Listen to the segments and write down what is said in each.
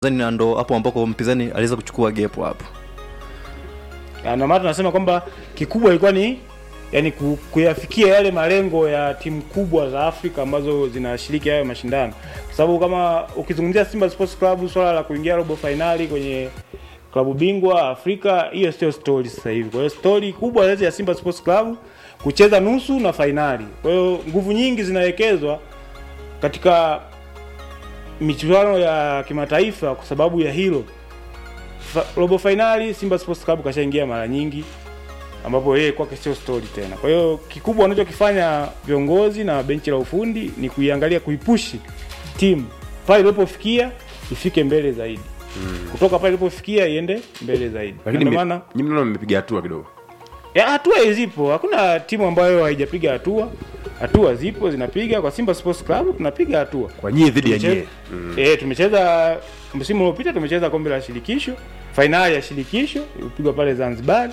na ndo hapo ambako mpinzani aliweza kuchukua gepo hapo. Na ndio maana tunasema kwamba kikubwa ilikuwa ni yani ku- kuyafikia yale malengo ya timu kubwa za Afrika ambazo zinashiriki hayo mashindano, kwa sababu kama ukizungumzia Simba Sports Club, swala la kuingia robo fainali kwenye klabu bingwa Afrika, hiyo sio story sasa hivi. Kwa hiyo story kubwa zaidi ya Simba Sports Club kucheza nusu na fainali. Kwa hiyo nguvu nyingi zinawekezwa katika michuano ya kimataifa kwa sababu ya hilo. Fa, robo fainali Simba Sports Club kashaingia mara nyingi ambapo yeye kwake sio story tena. Kwa hiyo kikubwa wanachokifanya viongozi na benchi la ufundi ni kuiangalia kuipushi timu pale ilipofikia ifike mbele zaidi. Kutoka pale ilipofikia iende mbele zaidi. Na lakini ndio me- maana nyinyi mnaona mmepiga hatua kidogo ya hatua zipo, hakuna timu ambayo haijapiga hatua. Hatua zipo zinapiga. Kwa Simba Sports Club tunapiga hatua. kwa nyie dhidi ya Tumecheza- nyie Eh, tumecheza msimu uliopita tumecheza kombe la shirikisho, fainali ya shirikisho ilipigwa pale Zanzibar.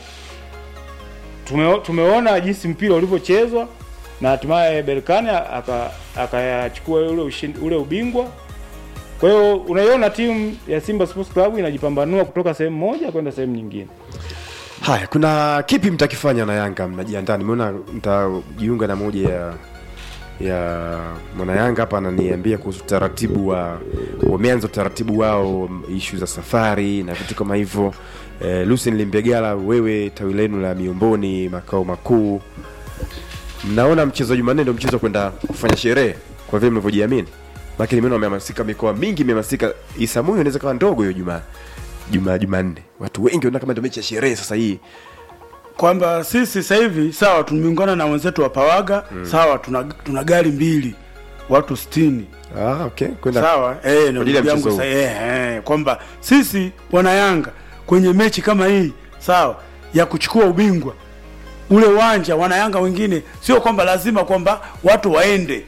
Tume, tumeona jinsi mpira ulivyochezwa na hatimaye Berkane aka- akayachukua ule ushindi, ule ubingwa. Kwa hiyo unaiona timu ya Simba Sports Club inajipambanua kutoka sehemu moja kwenda sehemu nyingine. haya kuna kipi mtakifanya na yanga mnajiandaa nimeona mtajiunga na moja ya ya mwana yanga hapa ananiambia kuhusu utaratibu wa wameanza utaratibu wao ishu za safari na vitu kama hivyo eh, lucien limbegala wewe tawi lenu la miomboni makao makuu mnaona mchezo wa jumanne ndio mchezo wa kwenda kufanya sherehe kwa vile mnavyojiamini lakini nimeona wamehamasika mikoa mingi imehamasika isamuyo inaweza kawa ndogo hiyo juma juma jumanne watu wengi wanaona kama ndio mechi ya sherehe sasa hii kwamba sisi sasa hivi sawa tumeungana na wenzetu wa Pawaga sawa tuna, tuna gari mbili watu sitini ah, okay kwenda sawa eh, ajili na ya ndugu yangu mchezo sasa eh, eh, kwamba sisi wana Yanga kwenye mechi kama hii sawa ya kuchukua ubingwa ule uwanja wana Yanga wengine sio kwamba lazima kwamba watu waende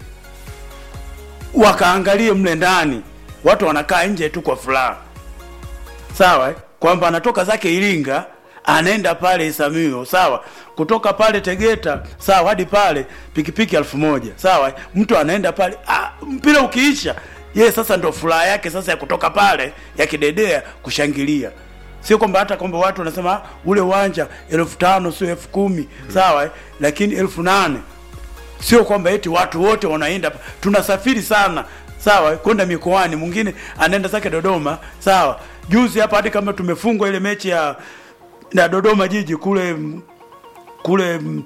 wakaangalie mle ndani, watu wanakaa nje tu kwa furaha sawa eh? kwamba anatoka zake Iringa anaenda pale Isamio sawa, kutoka pale Tegeta sawa hadi pale pikipiki elfu moja sawa eh? mtu anaenda pale ah, mpira ukiisha ye sasa ndo furaha yake sasa ya kutoka pale ya kidedea kushangilia sio kwamba hata kwamba watu wanasema "Ah, ule uwanja elfu tano sio elfu kumi sawa eh? lakini elfu nane sio kwamba eti watu wote wanaenda tunasafiri sana sawa kwenda mikoani mwingine anaenda zake dodoma sawa juzi hapa hadi kama tumefungwa ile mechi ya na dodoma jiji kule mm, kule mm,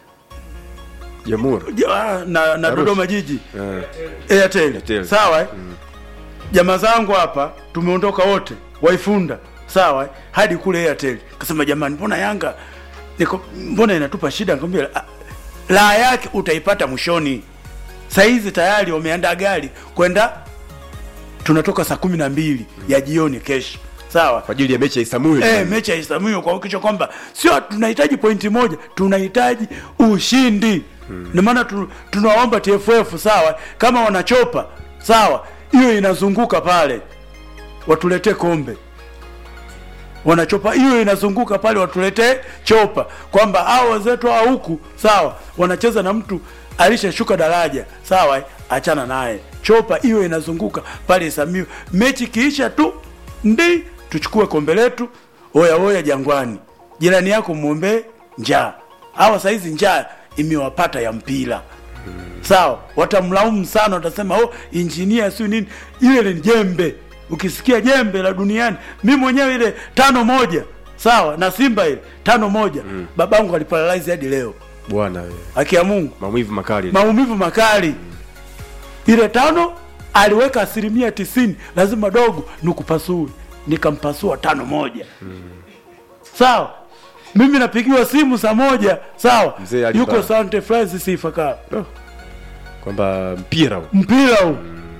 jamhuri ja- na, na Arusha. dodoma jiji Eh, airtel Airtel. sawa eh? jamaa zangu hapa tumeondoka wote waifunda sawa eh? hadi kule airtel kasema jamani mbona yanga niko mbona inatupa shida nikamwambia "Ah, raha yake utaipata mwishoni saizi tayari wameandaa gari kwenda tunatoka saa kumi na mbili ya jioni kesho sawa kwa ajili ya mechi ya isamuyo Eh, mechi ya Isamuyo kwa hakikisha kwamba sio tunahitaji pointi moja, tunahitaji ushindi. Ndio maana tu, tunaomba TFF sawa, kama wanachopa sawa, hiyo inazunguka pale, watuletee kombe. Wanachopa hiyo inazunguka pale, watuletee chopa, kwamba hao wenzetu hao huku sawa, wanacheza na mtu alishashuka daraja sawa, eh, achana naye. Chopa hiyo inazunguka pale Isamuyo, mechi kiisha tu ndi tuchukue kombe letu, oya oya Jangwani, jirani yako muombee njaa. Hawa saizi njaa imewapata ya mpira sawa, watamlaumu sana, watasema oh, injinia siyo nini. Ile ni jembe, ukisikia jembe la duniani. Mi mwenyewe ile tano moja sawa na Simba ile tano moja babangu aliparalyze hadi leo, bwana wewe. haki ya Mungu maumivu makali maumivu makali. Ile tano aliweka asilimia tisini, lazima dogo nikupasue, nikampasua tano moja. Sawa, mimi napigiwa simu saa moja, sawa, Mzee Ali yuko Ba. Sante Francis Ifakara, kwamba mpira huu mpira huu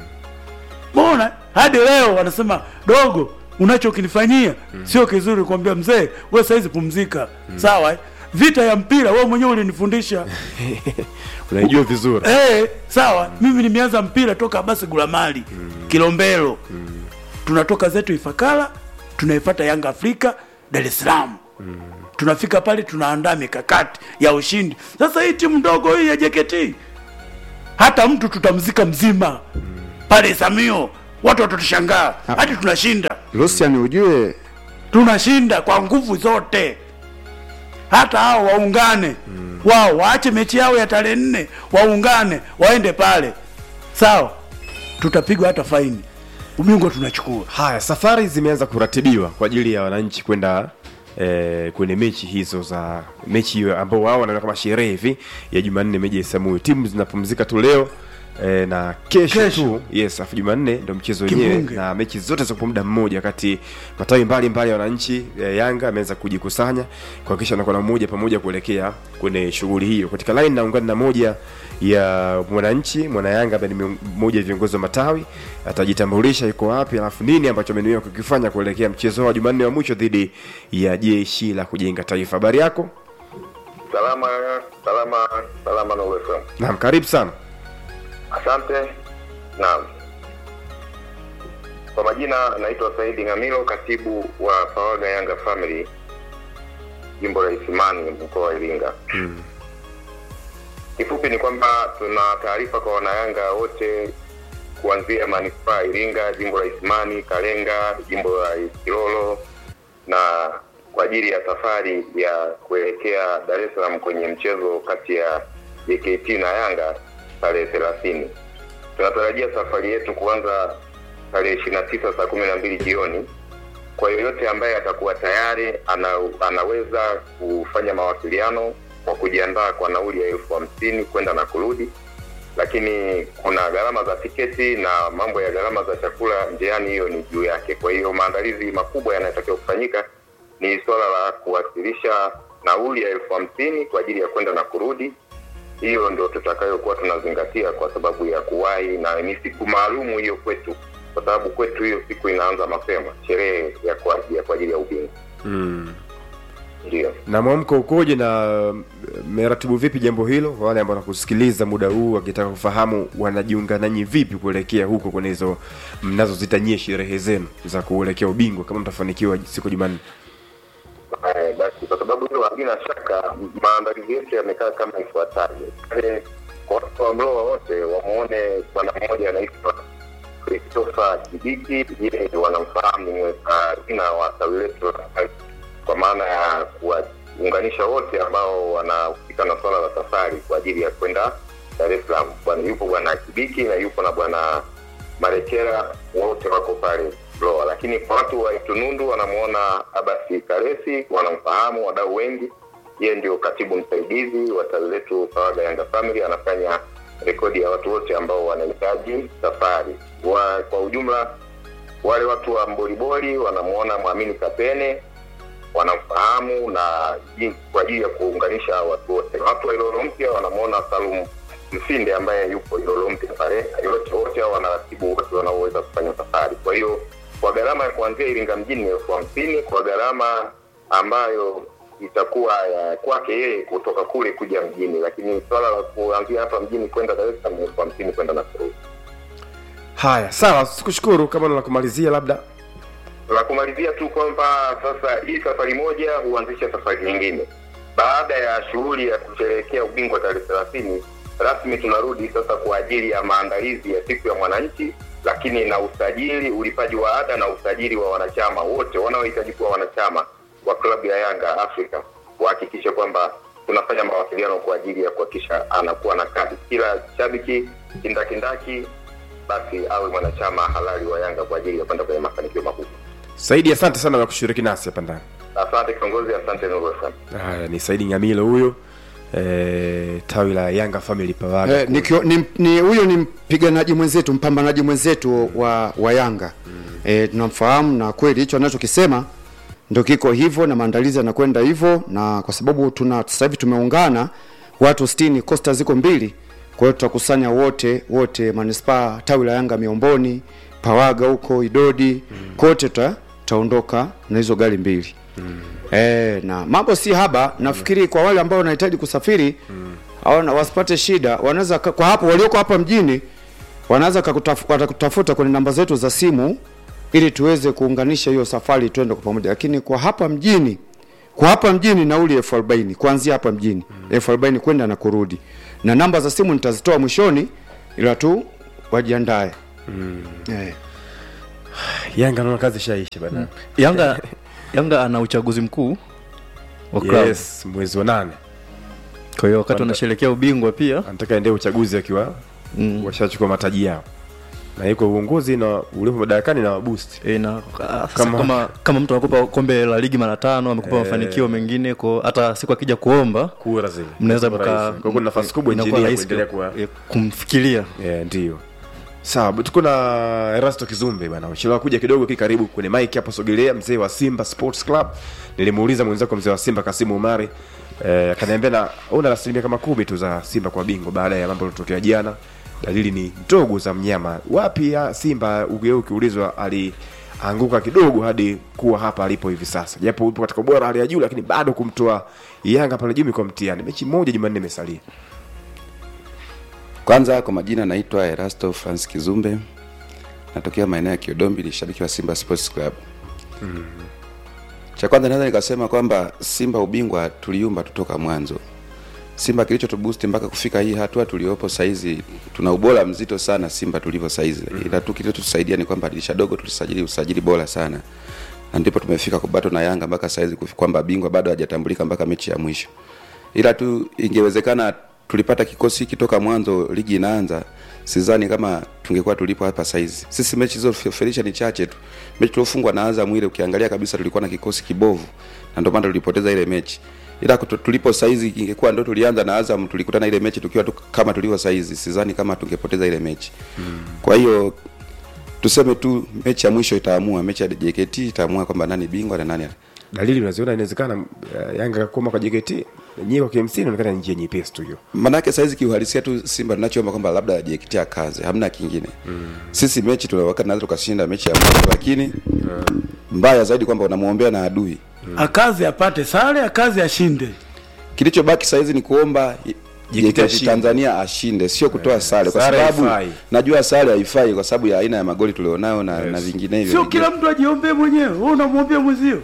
mbona hadi leo wanasema dogo, unachokinifanyia sio kizuri. Kuambia mzee, we saizi pumzika, sawa eh? Vita ya mpira wewe mwenyewe ulinifundisha unaijua vizuri Eh, sawa mimi nimeanza mpira toka basi Gulamali Kilombero tunatoka zetu Ifakara tunaifata Yanga Afrika Dar es Salaam tunafika pale tunaandaa mikakati ya ushindi. Sasa hii timu ndogo hii ya JKT hata mtu tutamzika mzima pale Samio watu watatushangaa hadi tunashinda Lucian ujue tunashinda kwa nguvu zote hata hao waungane wao waache mechi yao ya tarehe nne waungane waende pale sawa tutapigwa hata faini ubingwa tunachukua haya safari zimeanza kuratibiwa kwa ajili ya wananchi kwenda eh, kwenye mechi hizo za mechi hiyo ambao wao wanaona kama sherehe hivi ya jumanne meji ya isamuyo timu zinapumzika tu leo eh, na kesho, Kesho. tu yes afu jumanne ndo mchezo wenyewe Kimbunge. na mechi zote za kwa muda mmoja wakati matawi mbalimbali ya wananchi eh, yanga ameweza kujikusanya kuhakikisha anakuwa na mmoja pamoja kuelekea kwenye shughuli hiyo katika line naungana na moja ya mwananchi mwana yanga ambaye ni mmoja ya viongozi wa matawi atajitambulisha yuko wapi alafu nini ambacho amenuia kukifanya kuelekea mchezo wa jumanne wa mwisho dhidi ya jeshi la kujenga taifa habari yako Salama, salama, salama na FM. naam karibu sana Asante. Naam. Kwa majina naitwa Saidi Ngamilo, katibu wa Pawaga Yanga Family, jimbo la Isimani, mkoa wa Iringa. Kifupi ni kwamba tuna taarifa kwa wanayanga wote kuanzia manispaa ya Iringa, jimbo la Isimani, Kalenga, jimbo la Kilolo na kwa ajili ya safari ya kuelekea Dar es Salaam kwenye mchezo kati ya JKT na Yanga tarehe thelathini. Tunatarajia safari yetu kuanza tarehe ishirini na tisa saa kumi na mbili jioni. Kwa yoyote ambaye atakuwa tayari ana, anaweza kufanya mawasiliano kwa kujiandaa kwa nauli ya elfu hamsini kwenda na kurudi, lakini kuna gharama za tiketi na mambo ya gharama za chakula njiani, hiyo ni juu yake. Kwa hiyo maandalizi makubwa yanayotakiwa kufanyika ni suala la kuwasilisha nauli ya elfu hamsini kwa ajili ya kwenda na kurudi. Hiyo ndio tutakayokuwa tunazingatia kwa sababu ya kuwahi, na ni siku maalumu hiyo kwetu, kwa sababu kwetu hiyo siku inaanza mapema, sherehe ya kwa ya kwa ajili ya ubingwa. mm. Ndio. na mwamko ukoje na mmeratibu vipi jambo hilo kwa wale ambao wanakusikiliza muda huu wakitaka kufahamu wanajiunga nanyi vipi kuelekea huko kwenye hizo mnazozitanyie sherehe zenu za kuelekea ubingwa kama mtafanikiwa siku ya jumanne Eh, basi kwa sababu hilo halina shaka, maandalizi yetu yamekaa kama ifuatavyo. Pale Kwa watu wa Mlowa wote wamwone bwana mmoja anaitwa Christopher Kibiki, yeye wanamfahamu ni mweka jina wa tawi letu la kwa maana ya kuwaunganisha wote ambao wanahusika na swala la safari kwa ajili ya kwenda Dar es Salaam. Bwana yupo bwana Kibiki na yupo na bwana Marekera, wote wako pale Loa, lakini kwa watu wa Itunundu wanamwona Abasi Karesi, wanamfahamu wadau wengi. Yeye ndio katibu msaidizi wa tawi letu Pawaga Yanga Family, anafanya rekodi ya watu wote ambao wanahitaji safari. Wa, kwa ujumla wale watu wa Mboliboli wanamwona Mwamini Kapene, wanamfahamu na ji- kwa ajili ya kuunganisha watu wote. Watu wa Ilolo Mpya wanamwona Salum Msinde ambaye yupo Ilolo Mpya pale. Yote wote hao wanaratibu wote wanaoweza kufanya safari. Kwa hiyo kwa gharama ya kuanzia Iringa mjini ni elfu hamsini kwa gharama ambayo itakuwa ya kwake yeye kutoka kule kuja mjini, lakini swala la kuanzia hapa mjini kwenda Dar es Salaam ni elfu hamsini kwenda Nakuru. haya sawa sikushukuru kama na la kumalizia labda la kumalizia tu kwamba sasa hii safari moja huanzisha safari nyingine baada ya shughuli ya kusherehekea ubingwa tarehe thelathini rasmi tunarudi sasa kwa ajili ya maandalizi ya siku ya mwananchi lakini na usajili ulipaji wa ada na usajili wa wanachama wote wanaohitaji kuwa wanachama wa klabu ya yanga afrika wahakikishe kwamba tunafanya mawasiliano kwa ajili ya kuhakikisha anakuwa na kadi kila shabiki kindakindaki basi awe mwanachama halali wa yanga kwa ajili ya kwenda kwenye mafanikio makubwa saidi asante sana kwa kushiriki nasi hapa ndani Asante kiongozi, asante Nuru FM. haya ni saidi nyamilo huyo e, tawi la yanga family pawaga Eh, nikio- ni- ni huyo ni mpiganaji mwenzetu mpambanaji mwenzetu wa, wa Yanga eh, tunamfahamu na kweli hicho anachokisema ndio kiko hivyo na maandalizi yanakwenda hivyo, na kwa sababu tuna sasa hivi tumeungana watu 60 kosta ziko mbili, kwa hiyo tutakusanya wote wote manispaa tawi la Yanga Miomboni, Pawaga huko Idodi kote tuta- tutaondoka na hizo gari mbili Eh, na mambo si haba nafikiri kwa wale ambao wanahitaji kusafiri hawana wasipate shida wanaweza ka- kwa hapo walioko hapa mjini wanaweza kakutaf- watakutafuta kwenye namba zetu za simu ili tuweze kuunganisha hiyo safari tuende kwa pamoja lakini kwa hapa mjini kwa hapa mjini nauli elfu arobaini kuanzia hapa mjini elfu arobaini kwenda na kurudi na namba za simu nitazitoa mwishoni ila tu wajiandae eh. Yanga naona kazi ishaisha bana. Yanga Yanga ana uchaguzi mkuu wa klabu. Yes, mwezi wa nane Kwa hiyo wakati wanasherehekea ubingwa pia anataka endee uchaguzi akiwa mm, washachukua mataji yao, na yuko uongozi na ulipo madarakani na wabusti e, na, kama, Kama- kama, kama mtu anakupa kombe la ligi mara tano amekupa Eh. mafanikio mengine kwa hata siku akija kuomba kura zile mnaweza Kwa mka rais. Kwa hiyo kuna nafasi kubwa inakuwa injinia rahisi kuendelea kuwa eh, kumfikiria yeah, ndio sawa but tuko na Erasto Kizumbe bana uchelewa kuja kidogo ki karibu kwenye mic hapo sogelea mzee wa Simba Sports Club nilimuuliza mwenzako mzee wa Simba Kasimu Umari eh, akaniambia na una asilimia kama kumi tu za Simba kwa bingwa baada ya mambo yalotokea jana dalili ni ndogo za mnyama wapi ya Simba ugeu ukiulizwa alianguka kidogo hadi kuwa hapa alipo hivi sasa japo upo katika ubora hali ya juu lakini bado kumtoa Yanga pale juu kwa mtihani mechi moja Jumanne imesalia Kwanza kwa majina naitwa Erasto Francis Kizumbe, natokea maeneo ya Kiodombi, ni shabiki wa Simba Sports Club. mm Cha kwanza naweza nikasema kwamba Simba ubingwa tuliumba tutoka mwanzo. Simba kilichotubusti mpaka kufika hii hatua tuliopo saizi, tuna ubora mzito sana Simba tulivyo saizi, ila tu kilichotusaidia ni kwamba dirisha dogo tulisajili usajili bora sana, na ndipo tumefika kubato na Yanga mpaka saizi kufi- kwamba bingwa bado hajatambulika mpaka mechi ya mwisho, ila tu ingewezekana tulipata kikosi hiki toka mwanzo ligi inaanza, sidhani kama tungekuwa tulipo hapa saizi. Sisi mechi zilizofelisha ni chache tu. Mechi tuliofungwa na Azam ile, ukiangalia kabisa tulikuwa na kikosi kibovu, na ndio maana tulipoteza ile mechi. Ila kuto- tulipo saizi, ingekuwa ndo tulianza na Azam, tulikutana ile mechi tukiwa tu kama tulivyo saizi, sidhani kama tungepoteza ile mechi. Kwa hiyo tuseme tu mechi ya mwisho itaamua, mechi ya JKT itaamua kwamba nani bingwa na nani dalili unaziona inawezekana uh, Yanga koma kwa JKT nyewe kwa KMC inaonekana ni njia nyepesi tu hiyo. manake saizi kiuhalisia tu Simba tunachoomba kwamba labda JKT akaze, hamna kingine. Mm. Sisi mechi tuna wakati naweza tukashinda mechi ya mwisho, lakini mbaya zaidi kwamba unamwombea na adui. akazi apate sare akazi ashinde Kilichobaki saizi ni kuomba JKT JKT ashinde. Tanzania ashinde, sio kutoa sare, kwa Sare sababu haifai. najua sare haifai kwa sababu ya aina ya magoli tulionayo na, na vinginevyo. sio kila mtu ajiombee mwenyewe wewe unamwombea mwenzio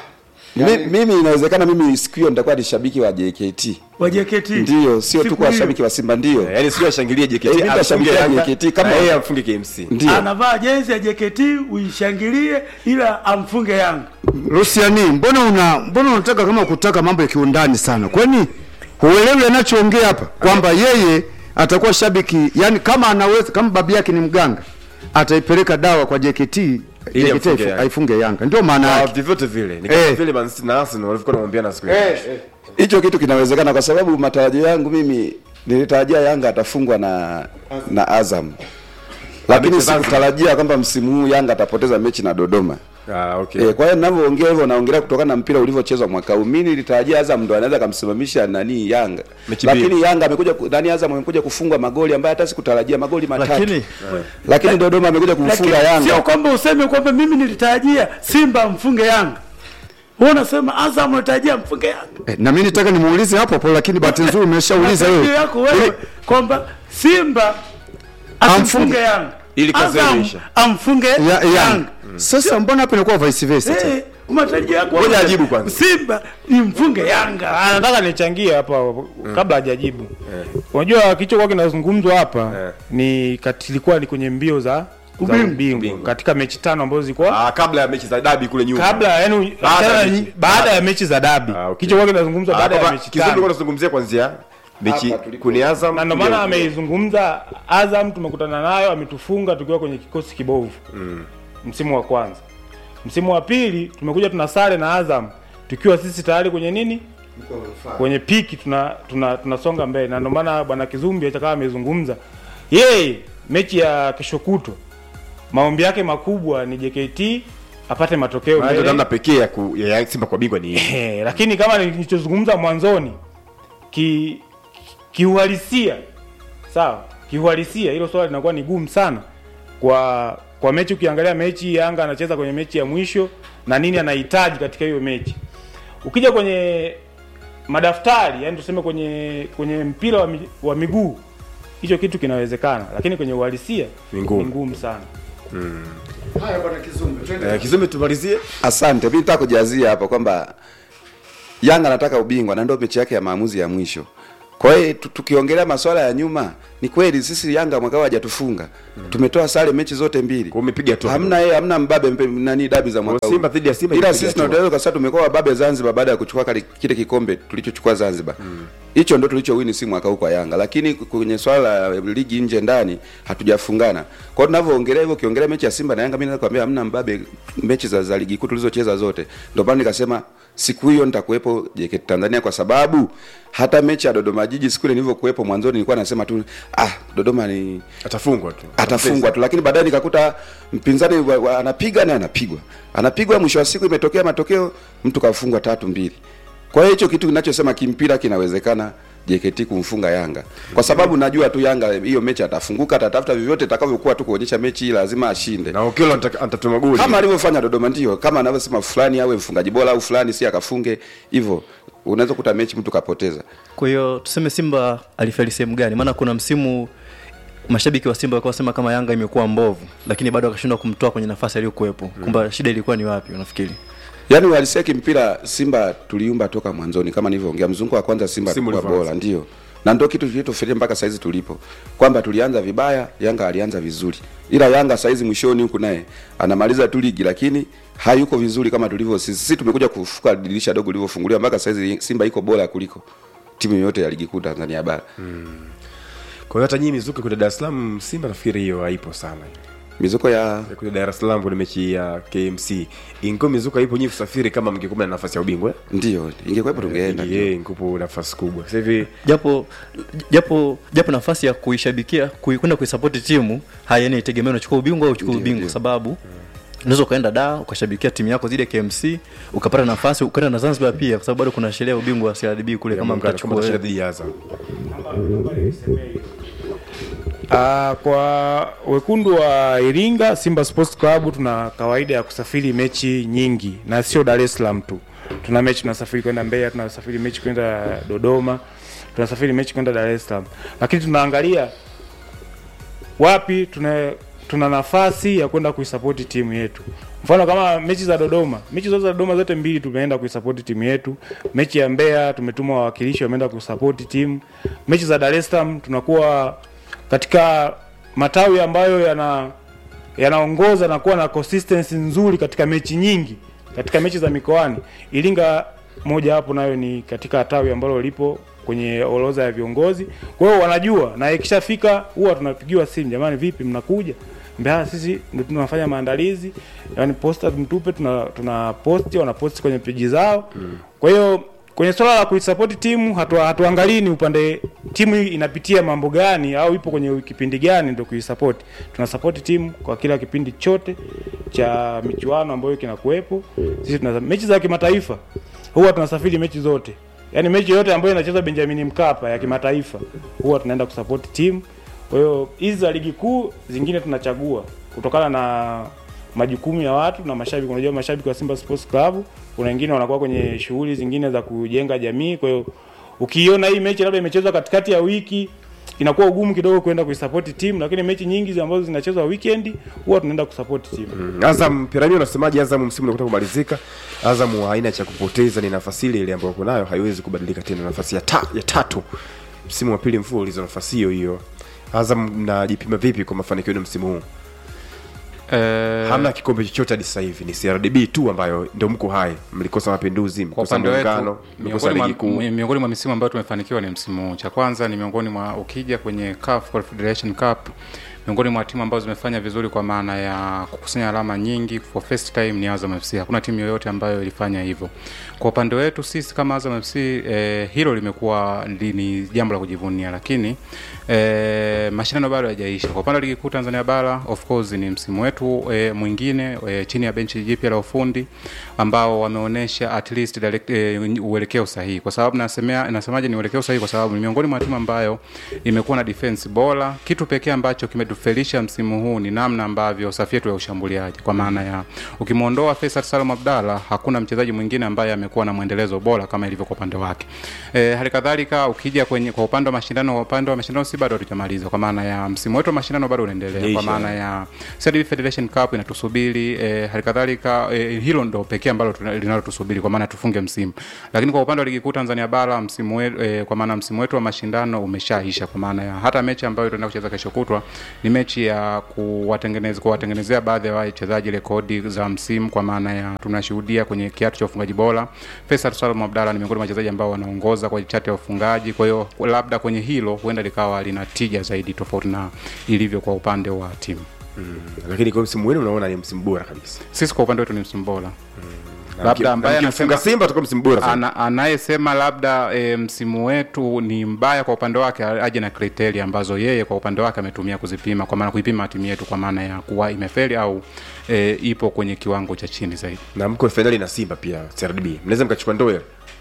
Mi- mimi inawezekana mimi siku hiyo nitakuwa ni shabiki wa JKT, wa JKT ndio sio tu Siku kwa hiyo. shabiki wa Simba, ndio Yaani sio ashangilie JKT, Eh, mimi ashangilie nitashangilia Yanga, JKT kama- na yeye amfunge KMC. ndio anavaa jezi ya JKT uishangilie ila amfunge Yanga Luciani, mbona una mbona unataka kama kutaka mambo ya kiundani sana? Kwani huelewi anachoongea hapa kwamba yeye atakuwa shabiki, yani kama anaweza kama babu yake ni mganga ataipeleka dawa kwa JKT Ili JKT amfunge aifu- Yanga. aifunge Yanga, ndio maana Ah, yake. vyovyote vile ni kama Eh. vile Man City na Arsenal walivyokuwa wanaombeana siku hiyo. hicho kitu kinawezekana kwa sababu matarajio yangu mimi nilitarajia Yanga atafungwa na na Azam, lakini mechi za Zanzibar. sikutarajia kwamba msimu huu Yanga atapoteza mechi na Dodoma. Ah, okay. E, kwa hiyo ninavyoongea hivyo naongelea kutokana na mpira ulivyochezwa mwaka huu. Mimi nilitarajia Azam ndo anaweza kumsimamisha nani Yanga, Mechi lakini mbili. Yanga amekuja ku- nani Azam amekuja kufungwa magoli ambayo hata sikutarajia magoli matatu, lakini lakini Dodoma amekuja lakini kumfunga sio Yanga. kwamba useme kwamba mimi nilitarajia Simba amfunge Yanga wewe unasema Azam unatarajia amfunge Yanga Eh, na mimi nitaka nimuulize hapo hapo, lakini bahati nzuri umeshauliza Matarajio wewe. yako wewe kwamba Simba asimfunge Yanga Ili kazi Azam imeisha. amfunge Ya, Yanga Yanga. Sasa mbona hapo inakuwa vice versa? tena? Eh, matarajio yako Ngoja wewe, ajibu kwanza. Simba imfunge Yanga Ah, nataka nichangie hapa kabla hajajibu. Unajua kilichokuwa kinazungumzwa hapa Eh. ni kati- ilikuwa ni kwenye mbio za za ubingwa Ubingwa. katika mechi tano ambazo zilikuwa Ah, kabla ya mechi za dabi kule nyuma. kabla yani Baada ya achana na- mechi. baada ya mechi za dabi Ah, okay. kilichokuwa kinazungumzwa Ah, baada ya kwamba mechi Kizungu tano tunazungumzia kuanzia mechi Hapa tulipo. kuni Azam. na ndio maana ameizungumza Azam tumekutana nayo ametufunga tukiwa kwenye kikosi kibovu msimu wa kwanza msimu wa pili tumekuja tuna sare na Azam tukiwa sisi tayari kwenye nini kwenye piki tuna tuna tunasonga mbele na ndio maana bwana Kizumbi hata kama amezungumza yeye mechi ya kesho kutwa maombi yake makubwa ni JKT apate matokeo Ndio mbele namna pekee ya, ku, ya ya Simba kwa bingwa ni hii. Eh, lakini kama nilichozungumza mwanzoni ki kiuhalisia sawa kiuhalisia hilo swala linakuwa ni gumu sana kwa kwa mechi ukiangalia mechi Yanga anacheza kwenye mechi ya mwisho na nini anahitaji katika hiyo mechi ukija kwenye madaftari yani tuseme kwenye kwenye mpira wa, mi, wa miguu hicho kitu kinawezekana lakini kwenye uhalisia Ni ngumu. ni ngumu sana Eh, Kizumbi tumalizie. Asante, mimi nataka kujazia hapa kwamba Yanga anataka ubingwa na ndio mechi yake ya maamuzi ya mwisho. Kwa hiyo tu- tukiongelea masuala ya nyuma ni kweli sisi Yanga mwaka huu hajatufunga tumetoa sare mechi zote mbili Kwa umepiga tu. hamna yeye hamna mbabe mpe, nani dabi za mwaka huu Simba dhidi ya Simba ila imepiga sisi tu. tunaweza kusema tumekuwa wababe Zanzibar baada ya kuchukua kale- kile kikombe tulichochukua Zanzibar hicho ndo tulichowini si mwaka huu kwa Yanga lakini kwenye swala la ligi nje ndani hatujafungana kwa hiyo tunavyoongelea hivyo ukiongelea mechi ya Simba na Yanga mimi naweza kuambia hamna mbabe mechi za, za ligi kuu tulizocheza zote ndio maana nikasema siku hiyo nitakuwepo JKT Tanzania kwa sababu hata mechi ya Dodoma Jiji siku ile nilivyokuwepo mwanzoni nilikuwa nasema tu ah Dodoma ni atafungwa tu atafungwa tu lakini baadaye nikakuta mpinzani wa- wa- anapiga na anapigwa anapigwa mwisho wa siku imetokea matokeo mtu kafungwa tatu mbili kwa hiyo hicho kitu kinachosema kimpira kinawezekana JKT kumfunga Yanga kwa sababu najua tu Yanga hiyo mechi atafunguka atatafuta vyovyote itakavyokuwa tu kuonyesha mechi hii lazima ashinde na Okello ata- atatuma goli kama alivyofanya Dodoma ndio kama anavyosema fulani awe mfungaji bora au fulani si akafunge hivyo unaweza kuta mechi mtu kapoteza kwa hiyo tuseme simba alifeli sehemu gani maana kuna msimu mashabiki wa simba walikuwa wasema kama yanga imekuwa mbovu lakini bado akashindwa kumtoa kwenye nafasi aliyokuwepo kwamba shida ilikuwa ni wapi unafikiri yaani uhalisia kimpira simba tuliumba toka mwanzoni kama nilivyoongea mzunguko wa kwanza simba Msimu alikuwa ulivyoanza. bora ndio na ndio kitu kilichofikia mpaka saizi tulipo kwamba tulianza vibaya yanga alianza vizuri ila yanga saizi mwishoni huku naye anamaliza tu ligi lakini hayuko vizuri kama tulivyo sisi sisi tumekuja kufuka dirisha dogo lilivyofunguliwa mpaka saizi simba iko bora kuliko timu yoyote ya ligi kuu tanzania bara kwa hiyo hata nyinyi mizuka kule Dar es Salaam Simba nafikiri hiyo haipo sana mizuko ya Ya kule Dar es Salaam kwenye mechi ya KMC ingo mizuka ipo nyinyi kusafiri kama mngekuwa na nafasi ya ubingwa eh? ndio ingekuwepo tungeenda ndio. yeye ngupo nafasi kubwa sasa hivi japo japo japo nafasi ya kuishabikia kui- kwenda kuisapoti timu hayani itegemea unachukua ubingwa au uchukua Ndio, ubingwa ndio. sababu unaweza ukaenda da ukashabikia timu yako zile KMC ukapata nafasi ukaenda na Zanzibar pia kwa sababu bado kuna sheria ya ubingwa wa CRDB kule ya kama Muungano, mtachukua kama tashinda wewe. dhidi ya Azam Uh, kwa wekundu wa Iringa Simba Sports Club tuna kawaida ya kusafiri mechi nyingi na sio Dar es Salaam tu. Tuna mechi tunasafiri kwenda Mbeya, tunasafiri mechi kwenda Dodoma, tunasafiri mechi kwenda Dar es Salaam, lakini tunaangalia wapi tuna tuna nafasi ya kwenda kuisapoti timu yetu. Mfano kama mechi za Dodoma, mechi zote za Dodoma zote mbili tumeenda kuisapoti timu yetu. Mechi ya Mbeya tumetuma wawakilishi wameenda kusapoti timu. Mechi za Dar es Salaam tunakuwa katika matawi ambayo yana yanaongoza na kuwa na consistency nzuri katika mechi nyingi katika mechi za mikoani. Iringa moja hapo nayo ni katika tawi ambalo lipo kwenye orodha ya viongozi. Kwa hiyo wanajua na ikishafika huwa tunapigiwa simu, jamani, vipi mnakuja? Mbea sisi ndio tunafanya maandalizi, yani posta mtupe, tuna tuna posti, wana posti kwenye peji zao. Kwa hiyo kwenye swala la kuisupport timu hatu, hatuangalii ni upande timu hii inapitia mambo gani au ipo kwenye kipindi gani ndio kuisupport. Tuna support timu kwa kila kipindi chote cha michuano ambayo kinakuwepo. Sisi tuna mechi za kimataifa huwa tunasafiri mechi zote, yaani mechi yote ambayo inachezwa Benjamin Mkapa ya kimataifa huwa tunaenda kusupport timu. Kwa hiyo hizi za ligi kuu zingine tunachagua kutokana na majukumu ya watu na mashabiki. Unajua mashabiki wa Simba Sports Club, kuna wengine wanakuwa kwenye shughuli zingine za kujenga jamii. Kwa hiyo ukiona hii mechi labda imechezwa katikati ya wiki inakuwa ugumu kidogo kwenda kuisupport timu, lakini mechi nyingi zi ambazo zinachezwa weekend huwa tunaenda kusupport timu. Mm, Azam Piramio unasemaje? Azam msimu unakuta kumalizika, Azam haina cha kupoteza, ni nafasi ile ile ambayo uko nayo, haiwezi kubadilika tena. Nafasi ya, ta, ya tatu msimu wa pili mfululizo, nafasi hiyo hiyo. Azam mnajipima vipi kwa mafanikio yenu msimu huu? Eh, Hamna kikombe chochote hadi sasa hivi, ni CRDB tu ambayo ndio mko hai. Mlikosa Mapinduzi, kwa mlikosa upande Muungano, wetu mlikosa miongoni ligi mwa, kuu. miongoni mwa misimu ambayo tumefanikiwa ni msimu huu. Cha kwanza ni miongoni mwa ukija kwenye CAF Confederation Cup, miongoni mwa timu ambazo zimefanya vizuri kwa maana ya kukusanya alama nyingi for first time ni Azam FC. Hakuna timu yoyote ambayo ilifanya hivyo. Kwa upande wetu sisi kama Azam FC eh, hilo limekuwa li- ni jambo la kujivunia, lakini eh, mashindano bado hayajaisha. Kwa upande wa ligi kuu Tanzania bara, of course ni msimu wetu eh, mwingine eh, chini ya benchi jipya la ufundi ambao wameonyesha at least direct, eh, uelekeo sahihi. Kwa sababu nasemea nasemaje ni uelekeo sahihi, kwa sababu ni miongoni mwa timu ambayo imekuwa na defense bora. Kitu pekee ambacho kime kilichotufelisha msimu huu ni namna ambavyo safu yetu ya ushambuliaji, kwa maana ya ukimwondoa Faisal Salum Abdalla, hakuna mchezaji mwingine ambaye amekuwa na mwendelezo bora kama ilivyo kwa upande wake. E, hali kadhalika ukija kwenye kwa upande wa mashindano, kwa upande wa mashindano si bado hatujamaliza, kwa maana ya msimu wetu wa mashindano bado unaendelea, kwa Yaisha. maana ya CRDB Federation Cup inatusubiri. E, hali kadhalika e, hilo ndo pekee ambalo tuna- linalotusubiri kwa maana tufunge msimu, lakini kwa upande wa ligi kuu Tanzania bara msimu wetu, e, kwa maana msimu wetu wa mashindano umeshaisha, kwa maana ya hata mechi ambayo tunaenda kucheza kesho kutwa ni mechi ya kuwatengeneza kuwatengenezea baadhi ya wachezaji rekodi za msimu, kwa maana ya tunashuhudia kwenye kiatu cha ufungaji bora Faisal Salum Abdalla ni miongoni mwa wachezaji ambao wanaongoza kwa chati ya ufungaji. Kwa hiyo labda kwenye hilo huenda likawa lina tija zaidi tofauti na ilivyo kwa upande wa timu. lakini kwa msimu wenu unaona ni msimu bora kabisa Sisi kwa upande wetu ni msimu bora. Na Labda mki- ambaye na mkifunga anasema- Simba atakuwa msimu bora sana. Ana, anayesema labda e, msimu wetu ni mbaya kwa upande wake aje na kriteria ambazo yeye kwa upande wake ametumia kuzipima, kwa maana kuipima timu yetu kwa maana ya kuwa imefeli au e, ipo kwenye kiwango cha chini zaidi. na mko fainali na Simba pia CRDB mnaweza mkachukua ndoo ile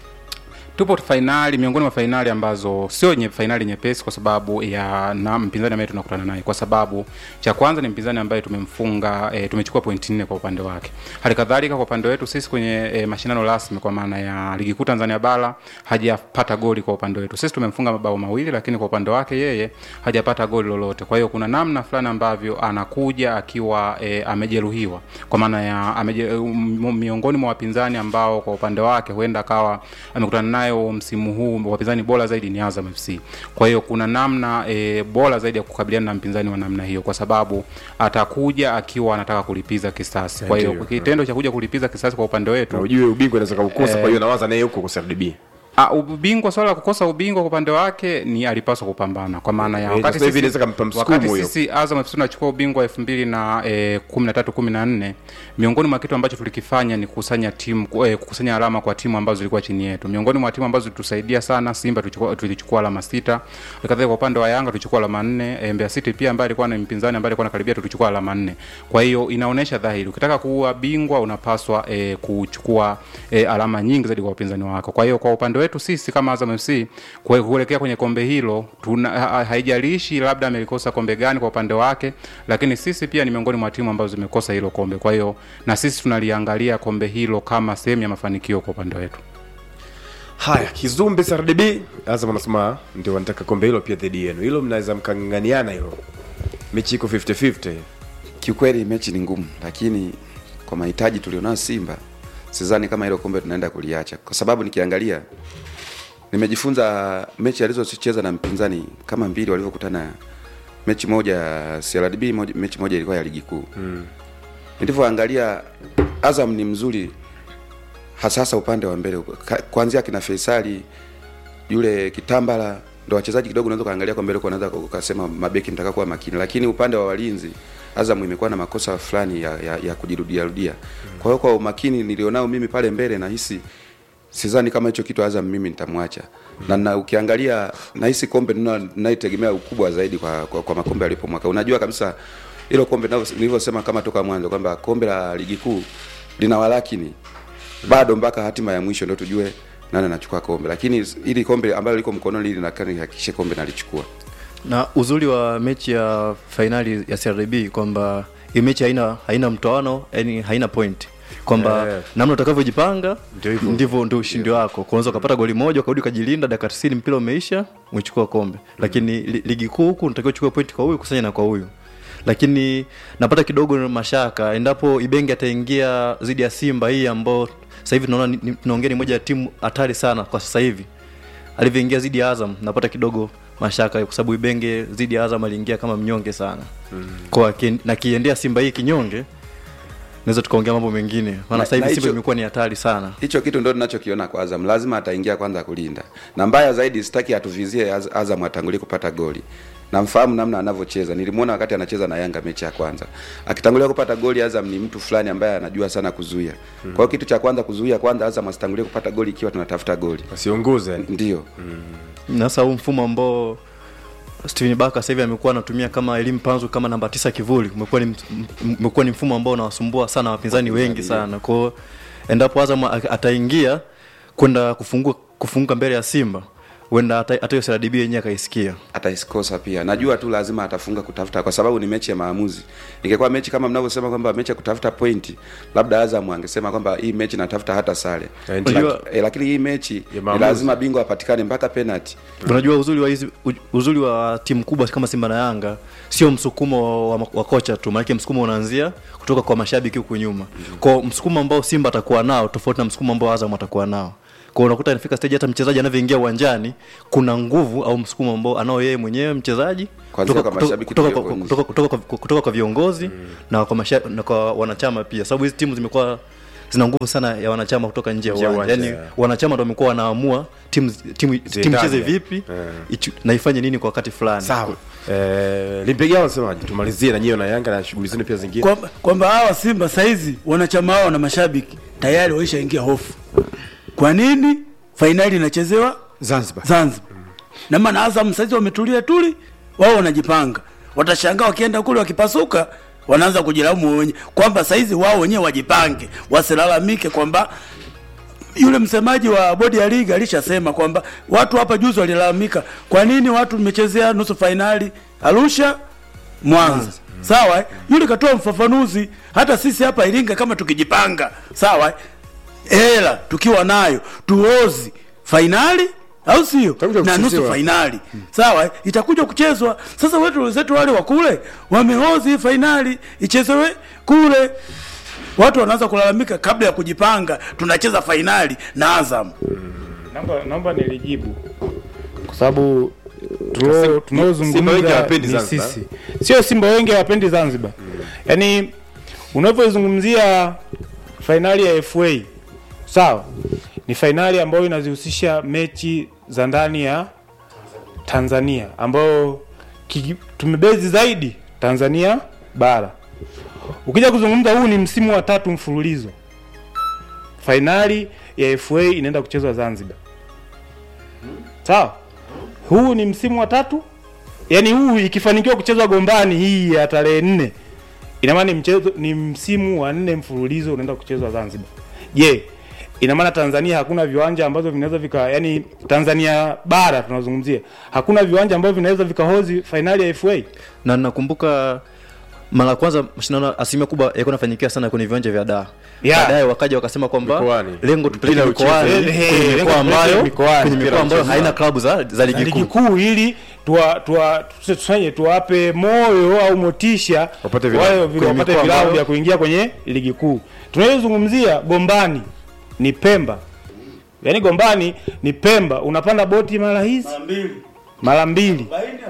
tupo fainali miongoni mwa fainali ambazo sio nye fainali nyepesi kwa sababu ya na mpinzani ambaye tunakutana naye kwa sababu cha kwanza ni mpinzani ambaye tumemfunga e, tumechukua pointi nne kwa upande wake hali kadhalika kwa upande wetu sisi kwenye e, mashindano rasmi kwa maana ya ligi kuu tanzania bara hajapata goli kwa upande wetu sisi tumemfunga mabao mawili lakini kwa upande wake yeye hajapata goli lolote kwa hiyo kuna namna fulani ambavyo anakuja akiwa e, amejeruhiwa kwa maana ya ameje, um, miongoni mwa wapinzani ambao kwa upande wake huenda akawa amekutana nayo msimu huu wapinzani bora zaidi ni Azam FC. Kwa hiyo kuna namna e, bora zaidi ya kukabiliana na mpinzani wa namna hiyo, kwa sababu atakuja akiwa anataka kulipiza kisasi. Kwa hiyo Ndio. kitendo cha kuja kulipiza kisasi kwa upande na wetu ujue ubingwa unaweza kaukosa Eh. kwa hiyo nawaza naye huko kwa CRDB Ah, ubingwa swala la kukosa ubingwa kwa upande wake ni alipaswa kupambana kwa maana ya Eh, wakati sasa hivi sisi, inaweza kampa msukumo wakati hiyo. sisi Azam FC tunachukua ubingwa elfu mbili na eh, kumi na tatu kumi na nne miongoni mwa kitu ambacho tulikifanya ni kukusanya timu eh, kukusanya alama kwa timu ambazo zilikuwa chini yetu. Miongoni mwa timu ambazo zilitusaidia sana Simba tulichukua, tulichukua alama sita. Kadhalika kwa upande wa Yanga tulichukua alama nne. Eh, Mbeya City pia ambaye alikuwa ni mpinzani ambaye alikuwa anakaribia tulichukua alama nne. Kwa hiyo inaonyesha dhahiri ukitaka kuwa bingwa unapaswa eh, kuchukua eh, alama nyingi zaidi kwa wapinzani wako. Kwa hiyo kwa upande wetu sisi kama Azam FC kue- kuelekea kwenye kombe hilo tuna, ha, haijalishi labda amelikosa kombe gani kwa upande wake, lakini sisi pia ni miongoni mwa timu ambazo zimekosa hilo kombe. Kwa hiyo na sisi tunaliangalia kombe hilo kama sehemu ya mafanikio kwa upande wetu. haya kizumbe CRDB Azam anasema ndio wanataka kombe hilo pia dhidi yenu hilo mnaweza mkang'ang'aniana hilo mechi iko 50-50 kiukweli mechi ni ngumu lakini kwa mahitaji tulionayo simba sidhani kama hilo kombe tunaenda kuliacha kwa sababu nikiangalia nimejifunza mechi alizocheza na mpinzani kama mbili walivyokutana mechi moja ya CRDB moja, mechi moja ilikuwa ya ligi kuu mm. nilivyoangalia azam ni mzuri hasa hasa upande wa mbele Ka- kuanzia kina Faisali yule Kitambala ndo wachezaji kidogo unaweza kaangalia kwa mbele kwa unaweza ukasema mabeki mtaka kuwa makini, lakini upande wa walinzi Azam imekuwa na makosa fulani ya, ya, ya kujirudia rudia. Kwa hiyo kwa umakini nilionao mimi pale mbele nahisi sidhani kama hicho kitu Azam mimi nitamwacha na, na ukiangalia nahisi kombe nina- ninaitegemea ukubwa zaidi kwa, kwa, kwa makombe alipo mwaka. Unajua kabisa hilo kombe ninavyo- nilivyosema kama toka mwanzo kwamba kombe la ligi kuu lina walakini bado mpaka hatima ya mwisho ndio tujue nani anachukua kombe, lakini ili kombe ambalo liko mkononi ili nataka nihakikishe kombe nalichukua. na uzuri wa mechi ya fainali ya CRDB kwamba hii mechi haina haina mtoano yani haina point kwamba Eh. namna utakavyojipanga Ndio hivyo. ndivyo ndio ushindi wako kwanza ukapata goli moja ukarudi ukajilinda dakika 90 mpira umeisha umechukua kombe lakini li, ligi kuu huku unatakiwa uchukue point kwa huyu kusanya na kwa huyu lakini napata kidogo mashaka endapo ibenge ataingia dhidi ya simba hii ambao sasa hivi tunaona ni- ni- tunaongea ni moja ya timu hatari sana kwa sasa hivi alivyoingia dhidi ya Azam napata kidogo mashaka kwa sababu Ibenge dhidi ya Azam aliingia kama mnyonge sana mm. kwa ki, na kiendea Simba hii kinyonge naweza tukaongea mambo mengine Na- maana sasa hivi na Simba hicho- imekuwa ni hatari sana Hicho kitu ndio ninachokiona kwa Azam, lazima ataingia kwanza kulinda, na mbaya zaidi sitaki atuvizie Az- Azam atangulie kupata goli. Namfahamu namna anavyocheza, nilimwona wakati anacheza na Yanga mechi ya kwanza, akitangulia kupata goli. Azam ni mtu fulani ambaye anajua sana kuzuia. Kwa hiyo kitu cha kwanza kuzuia kwanza, Azam asitangulie kupata goli ikiwa tunatafuta goli, wasiongoze yani ndio na sasa huu mfumo ambao Steven Baka sasa hivi amekuwa anatumia kama elimu panzu kama namba tisa kivuli umekuwa ni, m- umekuwa ni mfumo ambao unawasumbua sana wapinzani wengi sana kwa hiyo endapo Azam a- ataingia kwenda kufungua kufunga mbele ya Simba huenda hata hata hiyo CRDB yenyewe akaisikia ataikosa pia najua tu lazima atafunga kutafuta kwa sababu ni mechi ya maamuzi ingekuwa mechi kama mnavyosema kwamba mechi ya kutafuta pointi labda azam angesema kwamba hii mechi natafuta hata sare Eh, Laki- unajua- eh, lakini hii mechi ni maamuzi. lazima bingwa apatikane mpaka penalty unajua uzuri wa hizi u- uzuri wa timu kubwa kama simba na yanga sio msukumo wa, wa kocha tu maanake msukumo unaanzia kutoka kwa mashabiki huku nyuma kwa msukumo ambao simba atakuwa nao tofauti na msukumo ambao azam atakuwa nao kwa unakuta inafika stage hata mchezaji anavyoingia uwanjani kuna nguvu au msukumo ambao anao yeye mwenyewe mchezaji Kwanzia kutoka, kwa kutoka, mashabiki kutoka, tukiwa kwa- nje. kutoka, kutoka, kwa- kutoka kwa viongozi na, kwa masha, na kwa wanachama pia sababu hizi timu zimekuwa zina nguvu sana ya wanachama kutoka nje ya Nje ya uwanja uwanja, yani yeah. wanachama ndo wamekuwa wanaamua timu timu timu Ziendane. cheze vipi Yeah. ichu- na ifanye nini kwa wakati fulani sawa eh, limpigia wanasemaje tumalizie na nyiwe na yanga na shughuli zenu pia zingine kwamba kwamba hawa Simba saizi wanachama wao na mashabiki tayari waishaingia hofu. Kwa nini fainali inachezewa Zanzibar. Zanzibar? Na maana Azam saizi wametulia tuli, wao wanajipanga. Watashangaa wakienda kule wakipasuka, wanaanza kujilaumu wenyewe kwamba saizi wao wenyewe wajipange, wasilalamike kwamba yule msemaji wa bodi ya ligi alishasema kwamba watu hapa juzi walilalamika, kwa nini watu mmechezea nusu fainali Arusha Mwanza. Sawa, eh? yule katoa mfafanuzi. Hata sisi hapa Iringa kama tukijipanga, sawa, eh? hela tukiwa nayo tuozi fainali au sio, Itakuja na nusu kuchezewa. fainali sawa, eh? itakuja kuchezwa. Sasa wetu wenzetu wale wa kule wameozi hii fainali ichezewe kule watu wanaanza kulalamika kabla ya kujipanga, tunacheza fainali na Azam. naomba naomba nilijibu kwa sababu tulio- Simba wengi tunaozungumza hawapendi ni Zanzibar. sisi sio simba wengi hawapendi zanzibar yaani unavyozungumzia fainali ya fa sawa ni fainali ambayo inazihusisha mechi za ndani ya tanzania ambayo kiki- tumebezi zaidi tanzania bara ukija kuzungumza huu ni msimu wa tatu mfululizo fainali ya fa inaenda kuchezwa zanzibar sawa huu ni msimu wa tatu yaani huu ikifanikiwa kuchezwa gombani hii ya tarehe nne ina maana ni mchezo ni msimu wa nne mfululizo unaenda kuchezwa zanzibar je ina maana tanzania hakuna viwanja ambavyo vinaweza vika yani tanzania bara tunazungumzia hakuna viwanja ambavyo vinaweza vikahozi fainali ya fa na nakumbuka mara ya kwanza mashindano asilimia kubwa yalikuwa nafanyikia sana kwenye viwanja vya daa Yeah. baadaye wakaja wakasema kwamba Mikoani. lengo tupeleke Mpira uchezwe. mikoani Eh, eh, kwenye lengo mikoa ambayo tupeleke mikoani. kwenye Mpira mikoa ambayo uchezwe. haina klabu za za ligi ligi kuu kuu ili tuwa, tuwa, tusanye tuwape moyo au motisha Wapate vilabu. wale vi- Kwenye wapate mikoa vilabu ambayo- vya kuingia kwenye ligi kuu tunayozungumzia gombani ni pemba yaani gombani ni pemba unapanda boti mara hizi mara mbili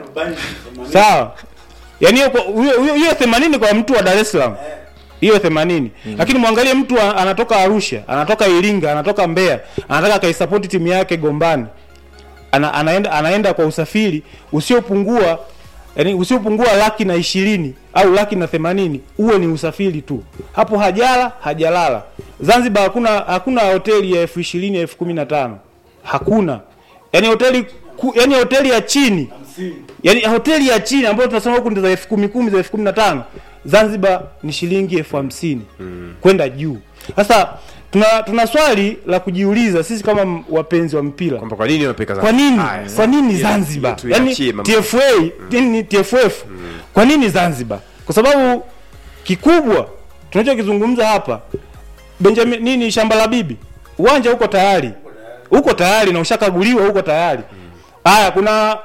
sawa yaani hiyo kwa- hiyo- hiyo- hiyo themanini kwa mtu wa dar es salaam hiyo themanini lakini mwangalie mtu a- anatoka arusha anatoka iringa anatoka mbeya anataka akaisapoti timu yake gombani ana, anaenda, anaenda kwa usafiri usiopungua yani usiopungua laki na ishirini au laki na themanini huo ni usafiri tu hapo hajala hajalala zanzibar hakuna hakuna hoteli ya elfu ishirini elfu kumi na tano hakuna yani hoteli ku, yani hoteli ya chini yani hoteli ya chini ambayo tunasema huku ndio za elfu kumi kumi za elfu kumi na tano zanzibar ni shilingi elfu hamsini kwenda juu sasa tuna, tuna swali la kujiuliza sisi kama m- wapenzi wa mpira kwamba kwa nini unapeka kwa nini Haya, kwa nini hiyo- zanzibar hiyo tuiachie yani mama. tfa yani tff kwa nini zanzibar kwa sababu kikubwa tunachokizungumza hapa benjamin nini shamba la bibi uwanja uko tayari uko tayari na ushakaguliwa uko tayari haya kuna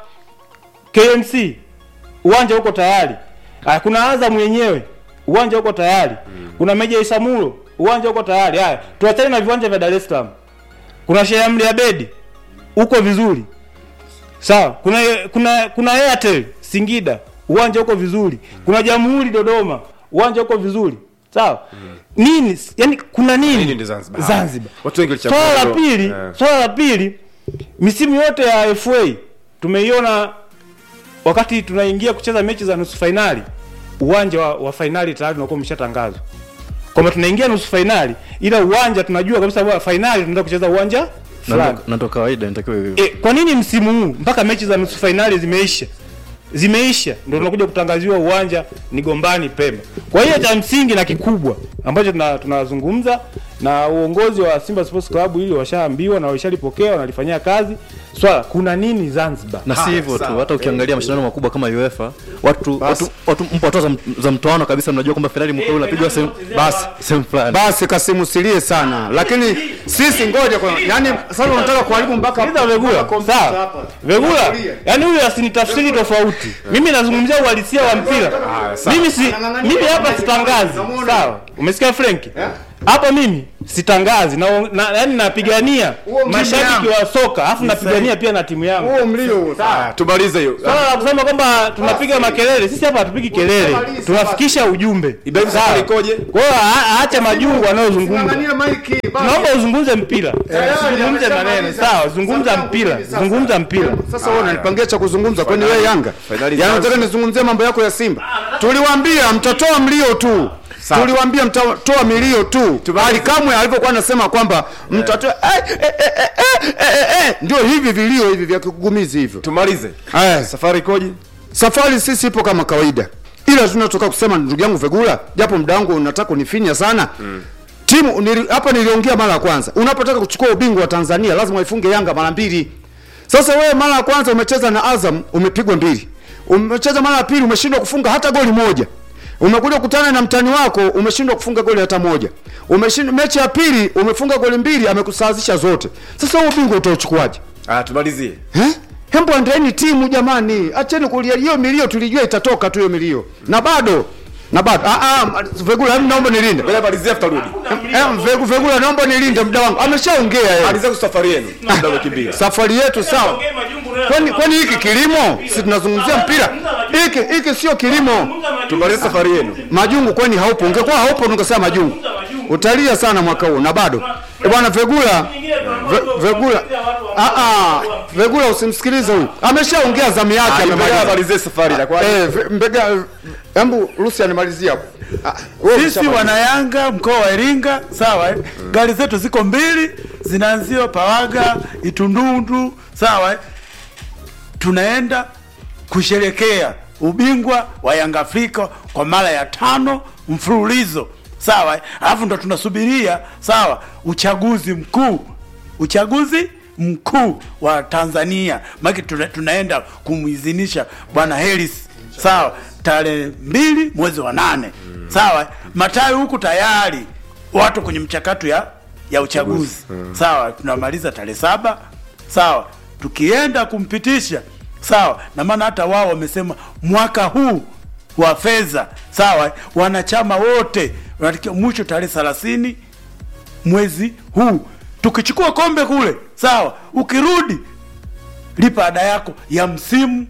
kmc uwanja uko tayari haya kuna azam yenyewe uwanja uko tayari kuna meja isamulo uwanja uko tayari haya tuachane na viwanja vya dar es salaam kuna Sheikh Amri Abedi uko vizuri sawa kuna kuna kuna Airtel Singida uwanja uko vizuri kuna Jamhuri Dodoma uwanja uko vizuri sawa nini yani kuna nini, Nini ndio Zanzibar? Zanzibar. Watu wengi walichagua swala la hilo. pili Eh. swala la pili misimu yote ya FA tumeiona wakati tunaingia kucheza mechi za nusu fainali uwanja wa, wa fainali tayari unakuwa umeshatangazwa kwamba tunaingia nusu fainali ila uwanja tunajua kabisa wa fainali tunaenda kucheza uwanja na fulani ndo- na ndo kawaida inatakiwa hivyo e, kwa nini msimu huu mpaka mechi za nusu fainali zimeisha zimeisha ndio tunakuja kutangaziwa uwanja ni gombani pemba kwa hiyo cha msingi na kikubwa ambacho tuna- tunazungumza na uongozi wa Simba Sports Club ili washaambiwa na washalipokea wanalifanyia kazi swala kuna nini Zanzibar na si hivyo tu hata ukiangalia mashindano makubwa kama UEFA watu watu, watu mpo hatua za, za mtoano kabisa mnajua kwamba finali mkuu unapigwa sehemu basi sehemu fulani basi kasimusilie sana lakini sisi ngoja kwa yani sasa unataka kuharibu mpaka Sikiliza Vegula, sawa. Vegula, yani huyu asinitafsiri tofauti. Mimi nazungumzia uhalisia wa mpira. Mimi si mimi hapa sitangazi. Sawa. Umesikia Frank? Hapa mimi sitangazi na, na yani napigania mashabiki wa soka, afu napigania pia na timu yangu. huo mlio huo Ah, tumalize hiyo Swala la kusema kwamba tunapiga makelele, sisi hapa hatupigi kelele, tunafikisha ujumbe. Ibrahim Safari ikoje Kwa hiyo a- aache majungu anayozungumza. Ng'ang'ania maiki basi. Naomba uzungumze mpira. Zungumze maneno, sawa, zungumza mpira. Zungumza mpira. Sasa wewe unanipangia cha kuzungumza kwani wewe Yanga? Finali Yaani sasa. nataka nizungumzie mambo yako ya Simba. Tuliwaambia mtatoa mlio tu. Tuliwaambia mtatoa milio tu. Ali Kamwe alipokuwa anasema kwamba mtatoa eh, eh, eh, eh, eh, eh, eh, ndio hivi vilio hivi vya kigugumizi hivyo. tumalize Eh, safari ikoje safari sisi ipo kama kawaida. Ila tunatoka kusema ndugu yangu Vegula, japo muda wangu unataka kunifinya sana. Timu nili, hapa niliongea mara ya kwanza. Unapotaka kuchukua ubingwa wa Tanzania lazima ifunge Yanga mara mbili. Sasa wewe mara ya kwanza umecheza na Azam umepigwa mbili. Umecheza mara ya pili umeshindwa kufunga hata goli moja. Umekuja kukutana na mtani wako umeshindwa kufunga goli hata moja. Umeshindwa mechi ya pili umefunga goli mbili amekusawazisha zote. Sasa huo ubingwa utauchukuaje? ah tumalizie Eh? Hembo andaeni timu jamani. Acheni kulia hiyo milio tulijua itatoka tu hiyo milio. Na bado na bado ah ah Vegula hebu naomba nilinde. bila malizia tutarudi Eh, Vegu- Vegula naomba nilinde muda wangu. Ameshaongea yeye. malizia safari yenu muda umekimbia Safari yetu sawa. Kwani kwani hiki kilimo? Si tunazungumzia mpira. Hiki hiki sio kilimo. tumalize safari yenu Majungu kwani haupo? Ungekuwa haupo ungesema majungu. Utalia sana mwaka huu na bado. Eh bwana Vegula Ve- Vegula ah ah Vegula usimsikilize huyu. Ameshaongea zamu yake Mbega amemaliza. malizie safari itakuwa Eh, ve- mbega hebu Rusi animalizia hapo. Ah, wewe sisi umeshamaliza. wanayanga mkoa wa iringa sawa eh? gari zetu ziko mbili zinaanzia pawaga itundundu sawa eh? tunaenda kusherekea ubingwa wa yanga afrika kwa mara ya tano mfululizo sawa eh? alafu ndo tunasubiria sawa uchaguzi mkuu uchaguzi mkuu wa tanzania maki tuna, tunaenda kumwidhinisha bwana heris sawa tarehe mbili mwezi wa nane sawa matawi huku tayari watu kwenye mchakato ya ya uchaguzi sawa tunamaliza tarehe saba sawa tukienda kumpitisha sawa na maana hata wao wamesema mwaka huu wa fedha sawa wanachama wote wanatakiwa mwisho tarehe thelathini mwezi huu tukichukua kombe kule sawa ukirudi lipa ada yako ya msimu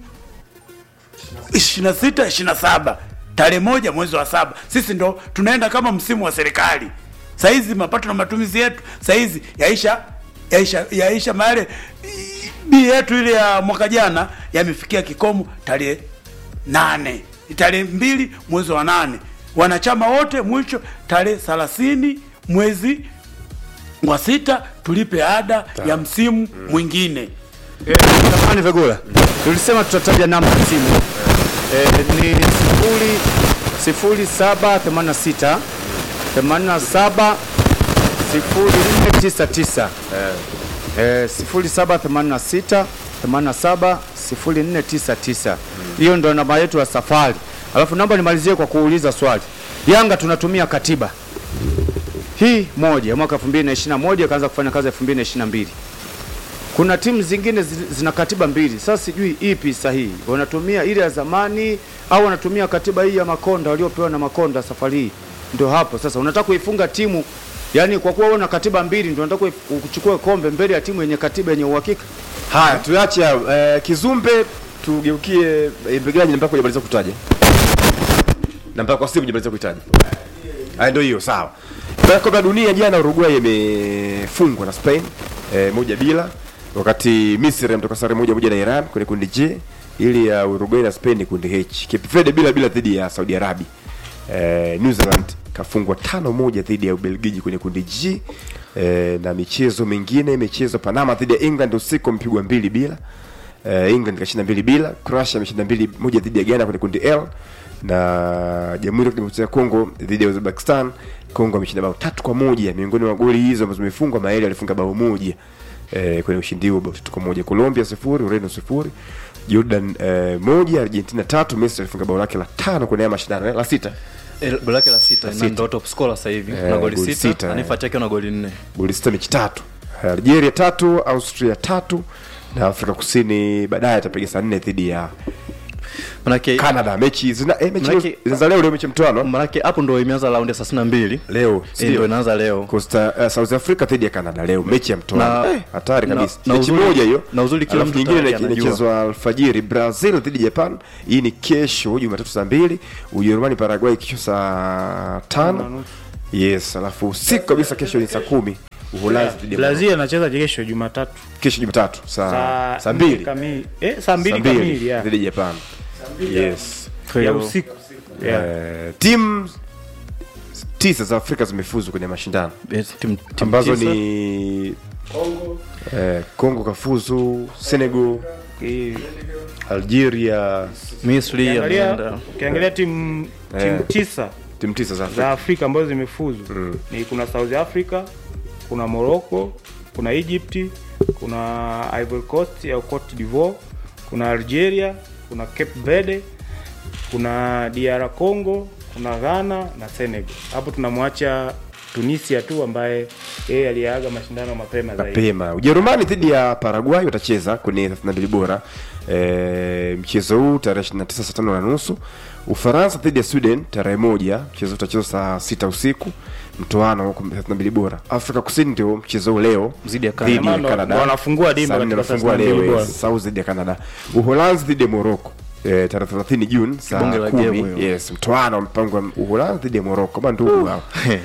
26 27 tarehe moja mwezi wa saba sisi ndo tunaenda kama msimu wa serikali sahizi mapato na matumizi yetu sahizi yaisha yaisha yaisha male bi yetu ile ya mwaka jana yamefikia kikomo tarehe nane tarehe mbili mwezi wa nane wanachama wote mwisho tarehe thelathini mwezi wa sita tulipe ada ya msimu mwingine Samahani Vegula. Tulisema tutataja namba ya simu. Eh, ni sifuri sifuri saba themanini na sita themanini na saba sifuri nne tisa tisa eh, sifuri saba themanini na sita themanini na saba sifuri nne tisa tisa hiyo ndo namba yetu ya safari. Alafu naomba nimalizie kwa kuuliza swali. Yanga tunatumia katiba hii moja ya mwaka 2021 ikaanza kufanya kazi 2022 kuna timu zingine zi- zina katiba mbili. Sasa sijui ipi sahihi, wanatumia ile ya zamani au wanatumia katiba hii ya Makonda waliopewa na Makonda safari hii. Ndio hapo sasa unataka kuifunga timu, yani kwa kuwa wewe una katiba mbili, ndio unataka kuif- kuchukua kombe mbele ya timu yenye katiba yenye uhakika. haya tuache hayo eh, kizumbe tugeukie eh, mpigaji namba kujamaliza kutaja namba kwa simu kujamaliza kutaja haya ndio hiyo sawa Kwa kombe la dunia jana Uruguay imefungwa na Spain eh, moja bila wakati Misri ametoka sare moja moja na Iran kwenye kundi J ili ya Uruguay na Spain ni kundi H Cape Verde bila bila dhidi ya Saudi Arabia eh, New Zealand kafungwa tano moja dhidi ya Ubelgiji kwenye kundi G eh, na michezo mingine michezo Panama dhidi ya England usiku mpigwa mbili bila eh, England kashinda mbili bila Croatia ameshinda mbili moja dhidi ya Ghana kwenye kundi L na Jamhuri ya Kidemokrasia ya Kongo dhidi ya Uzbekistan Kongo ameshinda bao tatu kwa moja. Miongoni mwa goli hizo ambazo zimefungwa, Maeli alifunga bao moja eh, kwenye ushindi huo bao tatu kwa moja. Colombia sifuri, Ureno sifuri, Jordan eh, moja, Argentina tatu. Messi alifunga bao lake la tano kwenye haya mashindano eh, la sita Eh, goli lake la sita na ndo top scorer sasa hivi Eh, na goli goli sita sita, eh. anifuatia akiwa na goli nne goli sita mechi tatu. Algeria tatu, Austria tatu na Afrika Kusini baadaye atapiga saa nne dhidi ya manake Canada. Mechi zina eh, mechi Manake- leo- zinaanza leo leo mechi mtoano manake hapo ndo imeanza raundi ya thelathini na mbili leo Eh, ndo inaanza leo Costa uh, South Africa dhidi ya Canada leo mechi ya mtoano Na- Eh, hatari na- kabisa na mechi uzuri- moja hiyo na uzuri kila Alafu mtu nyingine tayari ina- anajua. inachezwa alfajiri Brazil dhidi ya Japan hii ni kesho Jumatatu saa mbili Ujerumani Paraguay kesho saa tano yes alafu usiku kabisa kesho ni saa kumi Uholanzi dhidi ya Brazil anacheza kesho Jumatatu kesho Jumatatu saa saa saa mbili kamili eh, saa mbili saa mbili kamili ya, dhidi ya Japan yes Kwa ya hiyo- usiku yeah. Eh, timu tisa za Afrika zimefuzu kwenye mashindano eh, timu- timu ambazo tisa. ni eh, Kongo kafuzu, Senegal, Eh, Algeria, Misri ukiangalia ameenda ukiangalia timu Eh. timu tisa timu tisa za za Afrika. Afrika ambazo zimefuzu ni kuna South Africa, kuna Morocco, kuna Egypt, kuna Ivory Coast au Cote d'Ivoire, kuna Algeria, kuna Cape Verde, kuna DR Congo, kuna Ghana na Senegal. Hapo tunamwacha Tunisia tu ambaye yeye aliaga mashindano mapema zaidi. mapema. Ujerumani dhidi ya Paraguay watacheza kwenye 32 bora e, mchezo huu tarehe 29 saa tano na nusu. Ufaransa dhidi ya Sweden tarehe moja, mchezo utachezwa saa sita usiku mtoano huko 32 bora. Afrika Kusini ndio mchezo huu leo Dhidi ya Canada. dhidi ya Ndo- Canada. ndo wanafungua dimba Saa nne katika wanafungua 32 leo bora. yes, South dhidi ya Canada. Uholanzi dhidi ya Morocco e, tarehe 30 Juni saa Bonge la game 10 hiyo. yes, mtoano mpangwa Uholanzi dhidi ya Morocco kama ndugu hao.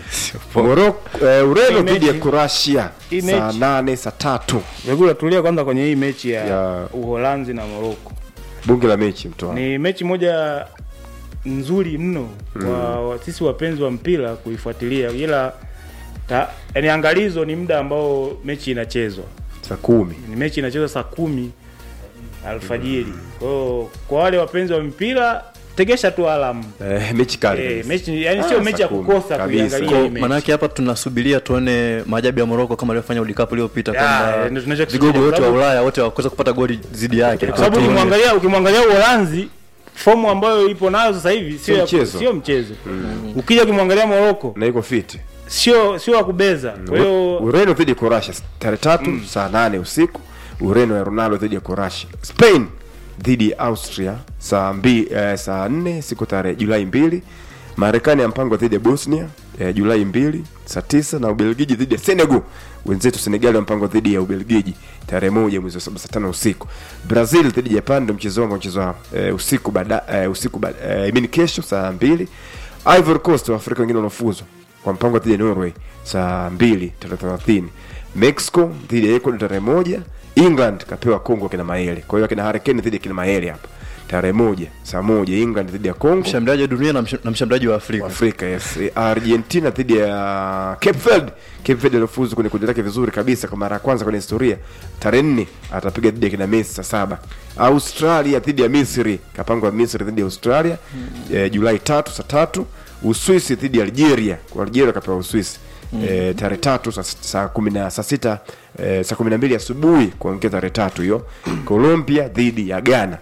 Morocco eh, Ureno Hii dhidi ya mechi- Croatia hii saa mechi- nane saa tatu Vegula tulia kwanza kwenye hii mechi ya, Ya- Uholanzi na Morocco. bunge la mechi mtoano Ni mechi moja nzuri mno wa, wa sisi wapenzi wa mpira kuifuatilia, ila ta, yani angalizo ni muda ambao mechi inachezwa. saa kumi Ni mechi inachezwa saa kumi alfajiri. Kwa hiyo kwa wale wapenzi wa mpira tegesha tu alamu. eh, mechi kali Eh, kabisa. mechi yani Ah, sio saa mechi ya kumi. kukosa Kabisa. kuiangalia Kwa- hii mechi. manake hapa tunasubiria tuone maajabu ya Morocco kama alivyofanya World Cup iliyopita Ya, kwamba ndio tunachokisubiria, vigogo wote wa sababu- Ulaya wote wakosa kupata goli zidi yake kwa sababu Tuone. ukimwangalia ukimwangalia Uholanzi fomu ambayo ipo nayo sasa hivi sio Sio ya- mchezo. sio mchezo. Ukija ukimwangalia Morocco na iko fiti sio sio wa kubeza. Kwa hiyo Ureno dhidi ya Croatia tarehe tatu saa nane usiku Ureno ya Ronaldo dhidi ya Croatia Spain dhidi ya Austria saa mbi, eh, saa nne siku tarehe Julai mbili Marekani ya mpango dhidi ya Bosnia eh, Julai mbili saa tisa na Ubelgiji dhidi ya Senegal wenzetu Senegal ya mpango dhidi ya Ubelgiji tarehe moja mwezi wa saba saa tano usiku Brazil dhidi ya Japan ndio mchezo wangu mchezo eh, usiku baada eh, usiku baada eh, I mean kesho saa mbili Ivory Coast wa Afrika wengine wanafuzwa kwa mpango dhidi ya Norway saa mbili tarehe thelathini Mexico dhidi ya Ecuador tarehe moja England kapewa Congo kina Maele kwa hiyo kina Hurricane dhidi ya kina Maele hapa tarehe moja saa moja England dhidi ya Congo mshambuliaji wa dunia na msh- na mshambuliaji wa Afrika Afrika yes. Eh, Argentina dhidi ya Cape Verde. Cape Verde alifuzu kwenye kundi lake vizuri kabisa kwa mara ya kwanza kwenye historia. Tarehe nne atapiga dhidi ya kina Messi saa saba. Australia dhidi ya Misri, kapangwa Misri dhidi ya Australia eh, Julai tatu saa tatu. Uswisi dhidi ya Algeria, kwa Algeria kapewa Uswisi eh, tarehe tatu saa, saa kumi na saa sita eh, saa kumi na mbili asubuhi kuamkia tarehe tatu hiyo. Colombia dhidi ya Ghana.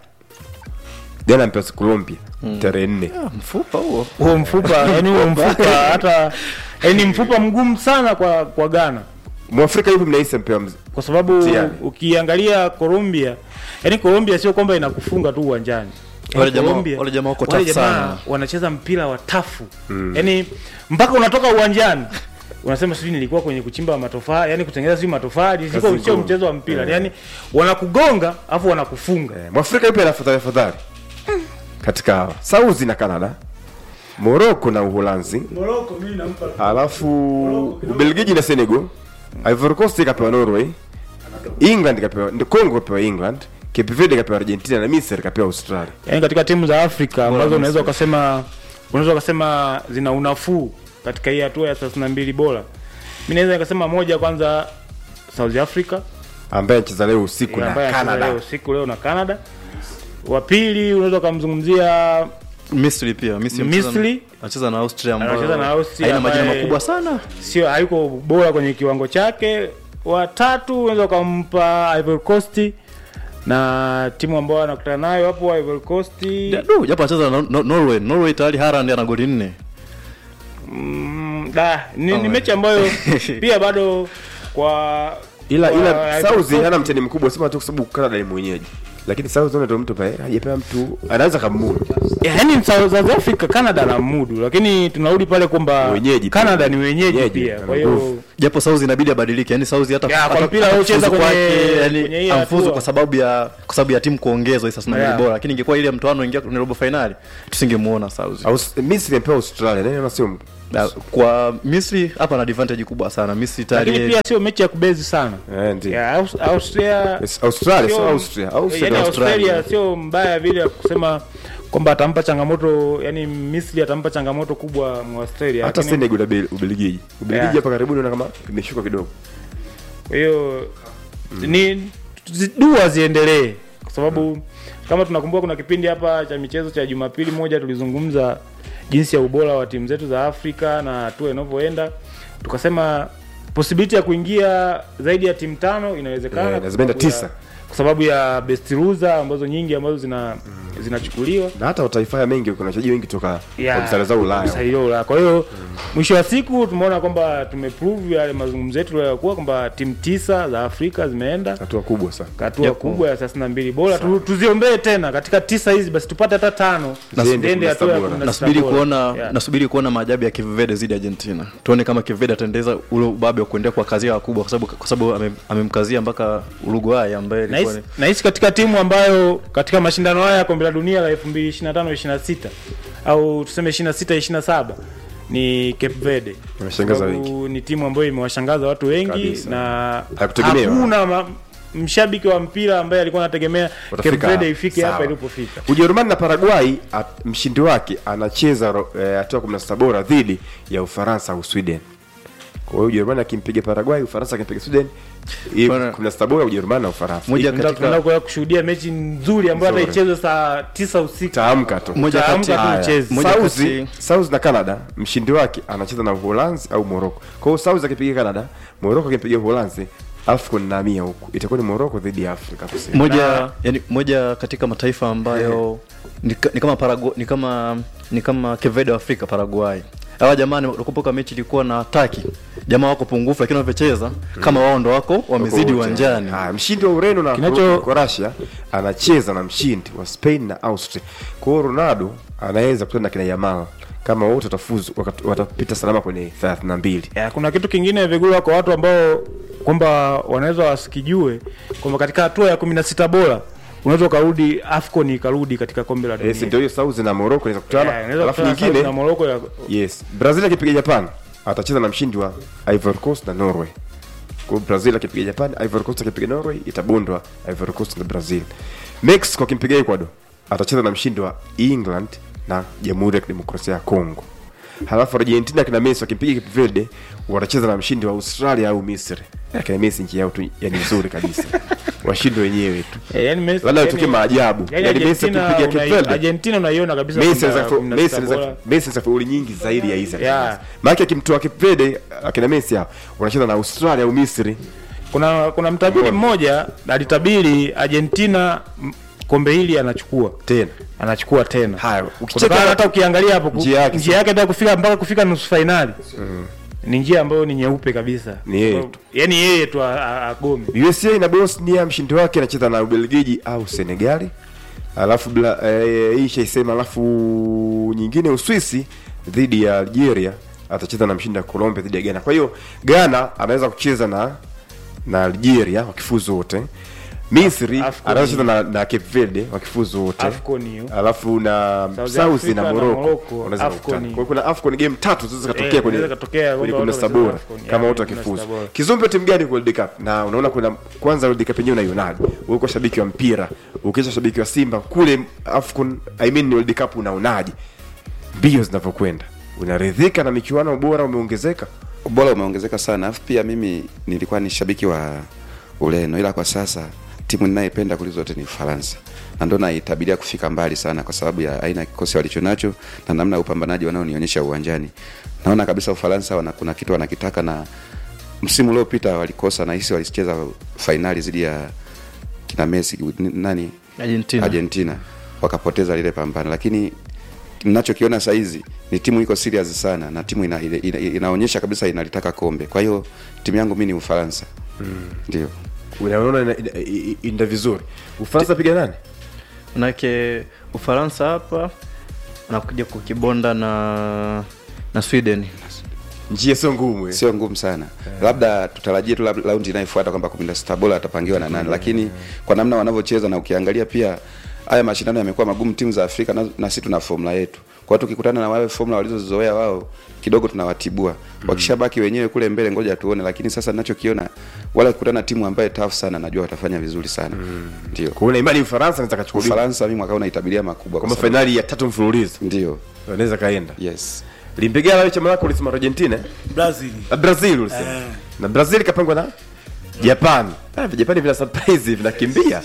Ghana mpesa Colombia tarehe nne. mfupa huo huo mfupa yani huo mfupa hata yani mfupa mgumu sana kwa kwa Ghana Mwafrika yupi mnahisi mpewa mz... kwa sababu Mtihani. ukiangalia Colombia yani Colombia sio kwamba inakufunga tu uwanjani Wale Yaani jamaa- Colombia, wale jamaa wako wale tough jamaa sana. wanacheza mpira wa tafu yani mpaka unatoka uwanjani unasema sijui nilikuwa kwenye kuchimba matofali yani kutengeneza sijui matofali sio Kazi sio ngumu. mchezo wa mpira yani wanakugonga afu wanakufunga eh, Mwafrika yupi anafadhali afadhali katika hawa Sauzi na Canada, Morocco na Uholanzi, Morocco mimi nampa alafu Ubelgiji na Senegal, Ivory Coast kapewa Norway, England kapewa ndio Congo kapewa England, Cape Verde kapewa Argentina na Misri kapewa Australia. yani katika timu za Afrika ambazo Misri. unaweza ukasema unaweza ukasema zina unafuu katika hii hatua ya 32 bora. Mimi naweza nikasema moja kwanza South Africa ambaye anacheza leo usiku na ambaye anacheza Canada. leo usiku leo na Canada. Wa pili unaweza ukamzungumzia misri pia misri anacheza- Misri. anacheza na austria ambayo Anacheza na Austria haina majina ambaye- makubwa sana sio hayuko bora kwenye kiwango chake watatu unaweza ukampa Ivory Coast na timu ambayo anakutana nayo hapo Ivory Coast Du, japo anacheza na Nor- Norway Norway tayari Haaland ana goli nne mm, da, ni, ni Oh, mechi ambayo pia bado kwa ila kwa ila Ivory South Coast- hana mtani mkubwa sema tu kwa sababu Canada ni mwenyeji lakini South ndio mtu pale hajapewa mtu anaweza kamudu yaani South South Africa Canada na mudu lakini tunarudi pale kwamba Wenyeji pia. Canada ni wenyeji Wenyeji, pia ana kwa hiyo nguvu. japo South inabidi abadilike yani South hata Ya, kwa hata- mpira hata aliocheza kufuzu kwenye- kwake, yani kwenye hii amfuzu hatua. kwa sababu ya kwa sababu ya timu kuongezwa sasa na Yeah. bora lakini ingekuwa ile ya mtoano ingia kwenye robo finali tusingemuona South Aus, Misri imepewa Australia nani anasema Na kwa Misri hapa na advantage kubwa sana Misri tayari lakini pia sio mechi ya kubezi sana eh ndio ya Aus- Austria Yes, Australia sio sio- Austria Austria yani ndio Australia Australia sio mbaya vile ya kusema kwamba atampa changamoto yani Misri atampa changamoto kubwa mu Australia hata lakini- Senegal na Ubelgiji Ubelgiji Yeah. hapa karibuni naona kama imeshuka kidogo kwa hiyo ni zi- dua ziendelee kwa sababu kama tunakumbuka kuna kipindi hapa cha michezo cha Jumapili moja tulizungumza jinsi ya ubora wa timu zetu za Afrika na hatua inavyoenda tukasema possibility ya kuingia zaidi ya timu tano inawezekana Eh, kwa na zimeenda sababu ya- tisa. kwa sababu ya best loser ambazo nyingi ambazo zina zinachukuliwa na hata mataifa haya mengi kuna wachezaji wengi toka Ya, kwa msala za Ulaya mstari wa Ulaya. Kwa hiyo mwisho wa siku tumeona kwamba tumeprove yale mazungumzo yetu yaliyokuwa kwamba timu tisa za Afrika zimeenda hatua kubwa sana hatua Yep. kubwa ya 32 bora tu, tuziombee tena katika tisa hizi basi tupate hata tano Ziende ziende hatua ya 16 bora. 16 nasubiri bora. kuona Yeah. nasubiri kuona maajabu ya Cape Verde zidi Argentina tuone kama Cape Verde ataendeza ule ubabe wa kuendelea kwa kazia wakubwa kwa sababu kwa sababu ame- amemkazia mpaka Uruguay ambaye ilikuwa Nahisi- ni nahisi katika timu ambayo katika mashindano haya ya kombe la dunia la 2025 26 au tuseme 26 27 ni Cape Verde Wameshangaza Sababu ni timu ambayo imewashangaza watu wengi Kabisa. na Hakutegemewa. hakuna ma, mshabiki wa mpira ambaye alikuwa anategemea Cape Watafika Verde ifike sawa. hapa ilipofika Ujerumani na Paraguay at, mshindi wake anacheza ro- eh, hatua ya 16 bora dhidi ya Ufaransa au Sweden. Kwa hiyo Ujerumani akimpiga Paraguay, Ufaransa akimpiga Sweden, hii Bwana- 16 bora Ujerumani na Ufaransa. Moja Tunaenda- katika- tunaenda kuya kushuhudia mechi nzuri ambayo hata Nzuri. ichezwe saa tisa usiku Taamka tu. moja Utaamka kati tu Haya. ucheze. Moja South, kati- South na Canada mshindi wake anacheza na Uholanzi au Morocco. Kwa hiyo South akipiga Canada, Morocco akipiga Uholanzi, AFCON na mia huku. Itakuwa ni Morocco dhidi ya Afrika Kusini. moja yani moja katika mataifa ambayo ni, ka- ni kama Paragu, ni kama ni kama Cape Verde wa Afrika Paraguay hawa jamani nakumbuka mechi ilikuwa na Taki jamaa wako pungufu lakini wanavyocheza kama wao ndo wako wamezidi uwanjani Haya, mshindi wa Ureno na Kinacho- Croatia anacheza na mshindi wa Spain na Austria. Kwa hiyo Ronaldo anaweza kukutana na kina Yamal kama wote watafuzu wakat- watapita salama kwenye 32. ya, kuna kitu kingine vigula kwa watu ambao kwamba wanaweza wasikijue kwamba katika hatua ya 16 bora unaweza ukarudi AFCON ikarudi katika kombe la dunia Yes, ndio hiyo South na Morocco inaweza Ya, kukutana. inaweza Alafu kukutana Saudi na nyingine Morocco ya yes, Brazil akipiga Japan atacheza na mshindi wa Ivory Coast na Norway. Kwa hiyo Brazil akipiga Japan, Ivory Coast akipiga Norway itabondwa Ivory Coast na Brazil. Mexico akimpiga Ecuador atacheza na mshindi wa England na Jamhuri ya Kidemokrasia ya Kongo. Halafu Argentina kina Messi wakimpiga Cape Verde watacheza na mshindi wa Australia au Misri. Ya, Kina Messi nchi yao tu yani nzuri kabisa. Washindi wenyewe tu. Eh, yani Messi- Labda yani- tutokee maajabu. yani Yani Messi Argentina akipiga Cape unai- Verde. Argentina unaiona kabisa Messi kwamba anaweza kufu- 16 Messi anaweza- bora. Messi anaweza fauli nyingi zaidi ya hizi. Yeah. Maana akimtoa Cape Verde akina Messi hao wanacheza na Australia au Misri. kuna kuna mtabiri mmoja alitabiri Argentina m- kombe hili anachukua Tena. anachukua tena Haya, Kutokana ukicheka hata ukiangalia hapo ku- njia yake njia yake hata kufika mpaka kufika nusu fainali ni njia ambayo ni nyeupe kabisa Ni yeye tu. yani yeye tu a- a- agome USA na Bosnia mshindi wake anacheza na Ubelgiji au Senegali. Alafu bla, eh, hii shaisema alafu nyingine Uswisi dhidi ya Algeria atacheza na mshindi wa Colombia dhidi ya Ghana. Kwa hiyo Ghana anaweza kucheza na na Algeria wakifuzu wote. Misri Afcon. anaweza kucheza na, na Cape Verde wakifuzu wote. Afcon hiyo. Alafu na South South Africa na na Morocco Morocco, wanaweza Afcon. kukutana. Kwa hiyo kuna Afcon game tatu zinaweza Eh, katokea kwenye inaweza katokea kwenye kwamba 16 watu bora wanacheza Afcon. kama Ya, watu kwenye wakifuzu. 16 bora. Kizumbe timu gani kwa World Cup? Na unaona kuna kwanza World Cup yenyewe unaionaje? Wewe uko shabiki wa mpira, ukisha shabiki wa Simba kule Afcon, I mean World Cup unaonaje? Mbio zinavyokwenda. Unaridhika na michuano bora umeongezeka? ubora umeongezeka sana alafu pia mimi nilikuwa ni shabiki wa ureno ila kwa sasa timu ninayependa kuliko zote ni Ufaransa na ndo naitabiria kufika mbali sana kwa sababu ya aina ya kikosi walichonacho na namna ya upambanaji wanaonionyesha uwanjani. Naona kabisa Ufaransa wana, kuna kitu wanakitaka na msimu uliopita walikosa na hisi walicheza fainali dhidi ya kina Messi n- nani Argentina. Argentina wakapoteza lile pambano, lakini ninachokiona saa hizi ni timu iko serious sana na timu ina, ina, ina, inaonyesha kabisa inalitaka kombe. Kwa hiyo timu yangu mimi ni Ufaransa ndio. unaona ina- ina- ina- inaenda vizuri ufaransa piga nani manake ufaransa hapa anakuja kukibonda na na sweden njia sio ngumu eh. sio ngumu sana labda tutarajie tu lab- raundi inayofuata kwamba kumi na sita bora atapangiwa na nani lakini kwa namna wanavyocheza na ukiangalia pia haya mashindano yamekuwa magumu timu za afrika na, na sisi tuna formula yetu kwa hiyo tukikutana na wale formula walizozoea wao kidogo tunawatibua wakishabaki wenyewe kule mbele ngoja tuone lakini sasa ninachokiona wala kukutana na timu ambaye tough sana najua watafanya vizuri sana ndio kwa hiyo una imani ufaransa anaweza kachukua ubingwa? ufaransa mimi mwaka huu naitabiria makubwa kwa kama sababu- fainali ya tatu mfululizo ndio anaweza kaenda yes limpigana wewe chama lako ulisema argentina eh? Brazil. na brazil ulisema Eh. na brazil kapangwa na japan ah, vijapani vina surprise vinakimbia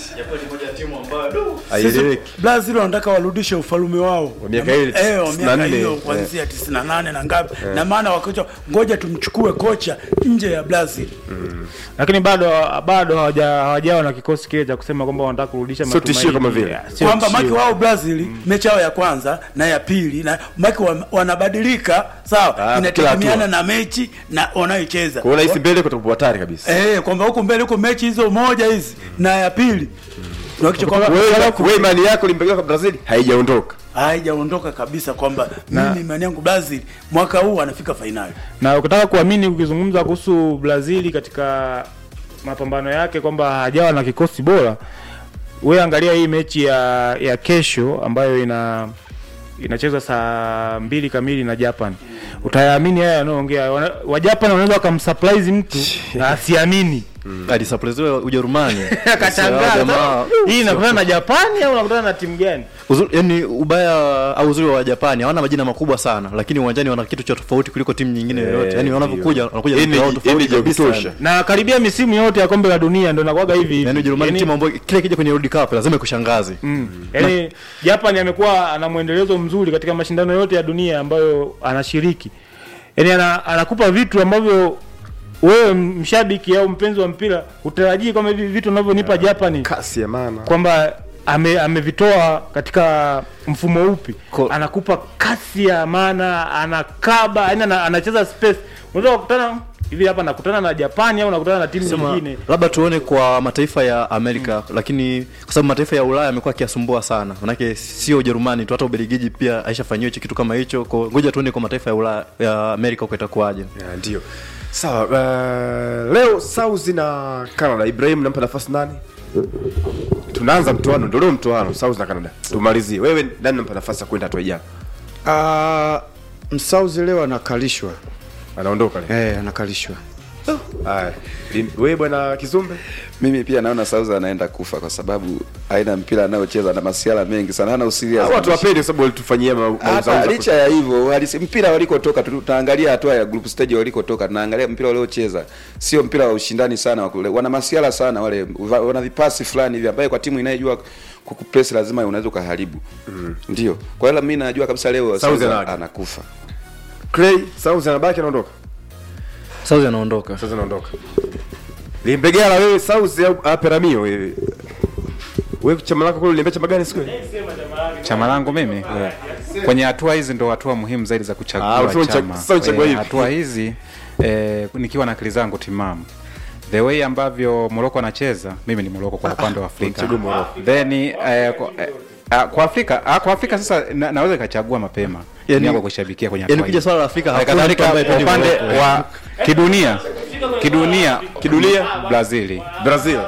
haieleweki Brazil wanataka warudishe ufalume wao Wa miaka ile eh, wa miaka 94, hiyo kuanzia 98 na ngapi na maana wakocha ngoja tumchukue kocha nje ya Brazil lakini bado bado hawaja- hawajawa na kikosi kile cha kusema kwamba wanataka kurudisha Sio tishio kama vile. Ya, sio kwamba tishio. maki wao Brazil mechi yao ya kwanza na ya pili na maki wa, wanabadilika sawa, Ah, inategemeana kila na mechi na wanayocheza kwa hiyo nahisi mbele kutakuwa hatari kabisa eh, kwamba huko mbele huko mechi hizo moja hizi na ya pili tunahakikisha kwamba wewe wewe imani yako limpigana kwa brazil haijaondoka haijaondoka kabisa kwamba mimi imani yangu Brazil mwaka huu anafika fainali. na ukitaka kuamini ukizungumza kuhusu brazili katika mapambano yake kwamba hajawa na kikosi bora we angalia hii mechi ya ya kesho ambayo ina inacheza saa mbili kamili na japan utayaamini haya yanayoongea Wana- wajapan wanaweza wakamsurprise mtu na asiamini alisapreziwa ujerumani akashangaa Jamaa- hii inakutana na japani au unakutana na timu gani Uzuri, yani ubaya au uzuri wa Japani hawana majina makubwa sana, lakini uwanjani wana kitu cha tofauti kuliko timu nyingine yoyote. Yani wanavyokuja wanakuja na Energy- vitu vyao tofauti energy ya kabisa. kutosha. yani. na karibia misimu yote ya kombe la dunia ndo nakuwaga hivi hivi. Yani Ujerumani Yaani- timu ambayo kile kija kwenye World Cup lazima ikushangaze. Mm. Yaani Japan amekuwa ana mwendelezo mzuri katika mashindano yote ya dunia ambayo anashiriki. Yaani ana, anakupa vitu ambavyo wewe mshabiki au mpenzi wa mpira utarajii kwamba hivi vitu unavyonipa Japan kasi ya maana kwamba ame, amevitoa katika mfumo upi Ko- anakupa kasi ya maana anakaba yani ana, anacheza space unaweza kukutana hivi hapa nakutana na Japani au nakutana na timu Sema, nyingine labda tuone kwa mataifa ya Amerika lakini kwa sababu mataifa ya Ulaya yamekuwa akiasumbua sana. Manake sio Ujerumani tu hata Ubelgiji pia aishafanyiwa hicho kitu kama hicho. Kwa ngoja tuone kwa mataifa ya Ulaya ya Amerika huko itakuwaje. Ya, ndio sawa uh, leo South na Canada Ibrahim nampa nafasi nani tunaanza mtoano ndio leo mtoano South na Canada tumalizie wewe nani nampa nafasi ya kwenda hatua ijayo Ah, msauzi leo anakalishwa anaondoka leo eh, anakalishwa haya Lim- wewe bwana Kizumbe mimi pia naona South anaenda kufa kwa sababu aina mpira anayocheza na masiala mengi sana hana usirias Hao watu wapende kwa sababu walitufanyia ma- hata mauzauza licha ya hivyo walisi- mpira walikotoka tu- tunaangalia hatua ya group stage walikotoka tunaangalia mpira waliocheza sio mpira wa ushindani sana wa kule wana masiala sana wale va- wana vipasi fulani hivi ambaye kwa timu inayojua kukupress lazima unaweza ukaharibu ndio kwa hiyo mimi najua kabisa leo South South anaga. anakufa Clay South anabaki anaondoka South anaondoka. South anaondoka Limbegala wewe South au ah, Peramio wewe wewe chama lako kule limbea chama gani siku ile? chama langu mimi kwenye hatua hizi ndo hatua muhimu zaidi za Ah, kuchagua unasema ucha- chama sasa uchagua Eh, hivi. hatua hizi eh, nikiwa na akili zangu timamu the way ambavyo Morocco anacheza mimi ni Morocco kwa upande wa Afrika unachagua Morocco. then eh, kwa, eh, ah, kwa Afrika ah, kwa Afrika sasa na, naweza nikachagua mapema Yani- yani, kushabikia kwenye Yani hatua ukija hii. swala la Afrika Eh, hakuna mtu kadhalika ambaye kwa hapendi upande Morocco. wa kidunia kidunia Kidunia? Brazili Brazil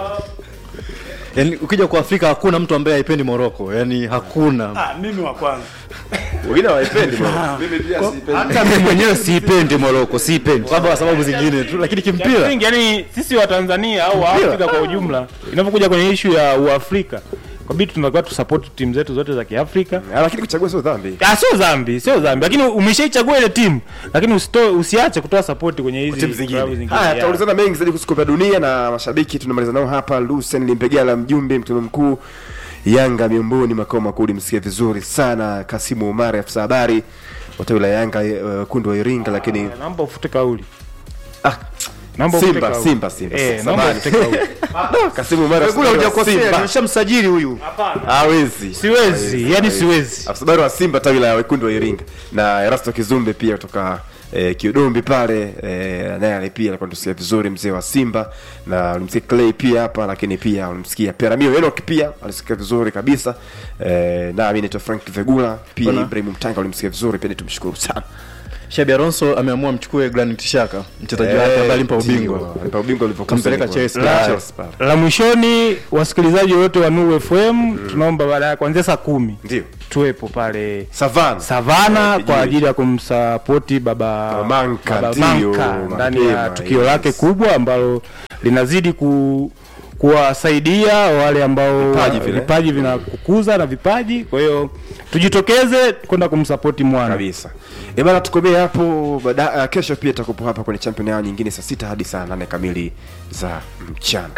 Yani ukija kwa Afrika hakuna mtu ambaye haipendi Morocco. Yani hakuna. Ah, mimi wa kwanza wengine hawaipendi bwana Hata mimi mwenyewe siipendi Morocco, siipendi. Labda kwa sababu zingine tu, lakini kimpira Kimsingi, yani sisi wa Tanzania au wa Afrika kwa ujumla inapokuja kwenye ishu ya Uafrika kwa bidi tunatakiwa tusupport timu zetu zote za kiafrika Ah, lakini kuchagua sio dhambi Ah, sio dhambi sio dhambi lakini umeshaichagua ile timu lakini usitoe usiache kutoa support kwenye hizi timu klabu zingine zingine haya Yeah. tutaulizana mengi zaidi kuhusu kombe la dunia na mashabiki tunamaliza nao hapa lusen limpegala mjumbe mkutano mkuu yanga miongoni makao makuu ulimsikia vizuri sana kasimu umari afisa habari wa tawi la yanga uh, kundu wa iringa lakini naomba ufute kauli ah, naomba ufute simba kauli. simba simba eh naomba Samahani. ufute kauli kasimu umari afisa kule habari wa hujakosea Simba. nimeshamsajili huyu hawezi siwezi yani siwezi afisa habari wa simba tawi la wekundu wa iringa na erasto kizumbe pia kutoka eh, kiudombi pale eh, naye pia alikuwa tusikia vizuri mzee wa simba na ulimsikia clay pia hapa lakini pia ulimsikia peramio enok pia alisikia vizuri kabisa eh, na mi naitwa frank vegula pia Bwana. ibrahim mtanga ulimsikia vizuri pia tumshukuru sana shabi alonso ameamua mchukue granit shaka mchezaji wake ambaye alimpa ubingwa alimpa ubingwa ulivyokuwa Kampeleka Senegal. Chelsea. La- La- Chelsea pale. la mwishoni wasikilizaji wote wa Nuru FM tunaomba baadaye kuanzia saa kumi ndio tuwepo pale savana savana Eh, kwa kijiji. ajili ya kumsapoti baba Baba Manka, Baba ndio, Manka ndani ya mapema, tukio yes. lake kubwa ambalo linazidi ku kuwasaidia wale ambao Vipaji vile. vipaji vinakukuza na vipaji kwa hiyo tujitokeze kwenda kumsapoti mwana kabisa e bana tukomee hapo baada uh, kesho pia takupo hapa kwenye champion yao nyingine saa sita hadi saa nane kamili za mchana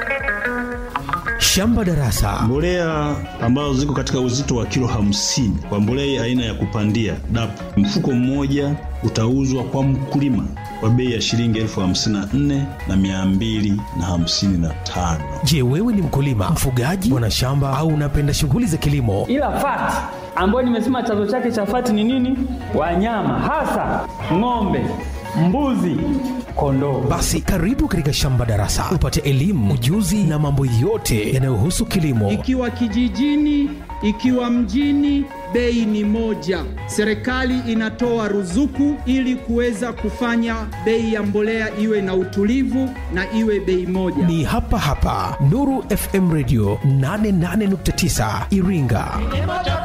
Shamba Darasa. Mbolea ambazo ziko katika uzito wa kilo hamsini kwa mbolea aina ya kupandia DAP, mfuko mmoja utauzwa kwa mkulima kwa bei ya shilingi elfu hamsini na nne na mia mbili na hamsini na tano. Je, wewe ni mkulima, mfugaji, mwanashamba au unapenda shughuli za kilimo? ila fati ambayo nimesema chanzo chake cha fati ni nini? Wanyama hasa ng'ombe, mbuzi, kondoo. Basi karibu katika Shamba Darasa upate elimu, ujuzi na mambo yote yanayohusu kilimo. Ikiwa kijijini, ikiwa mjini, bei ni moja. Serikali inatoa ruzuku ili kuweza kufanya bei ya mbolea iwe na utulivu na iwe bei moja. Ni hapa hapa Nuru FM Radio 88.9 Iringa.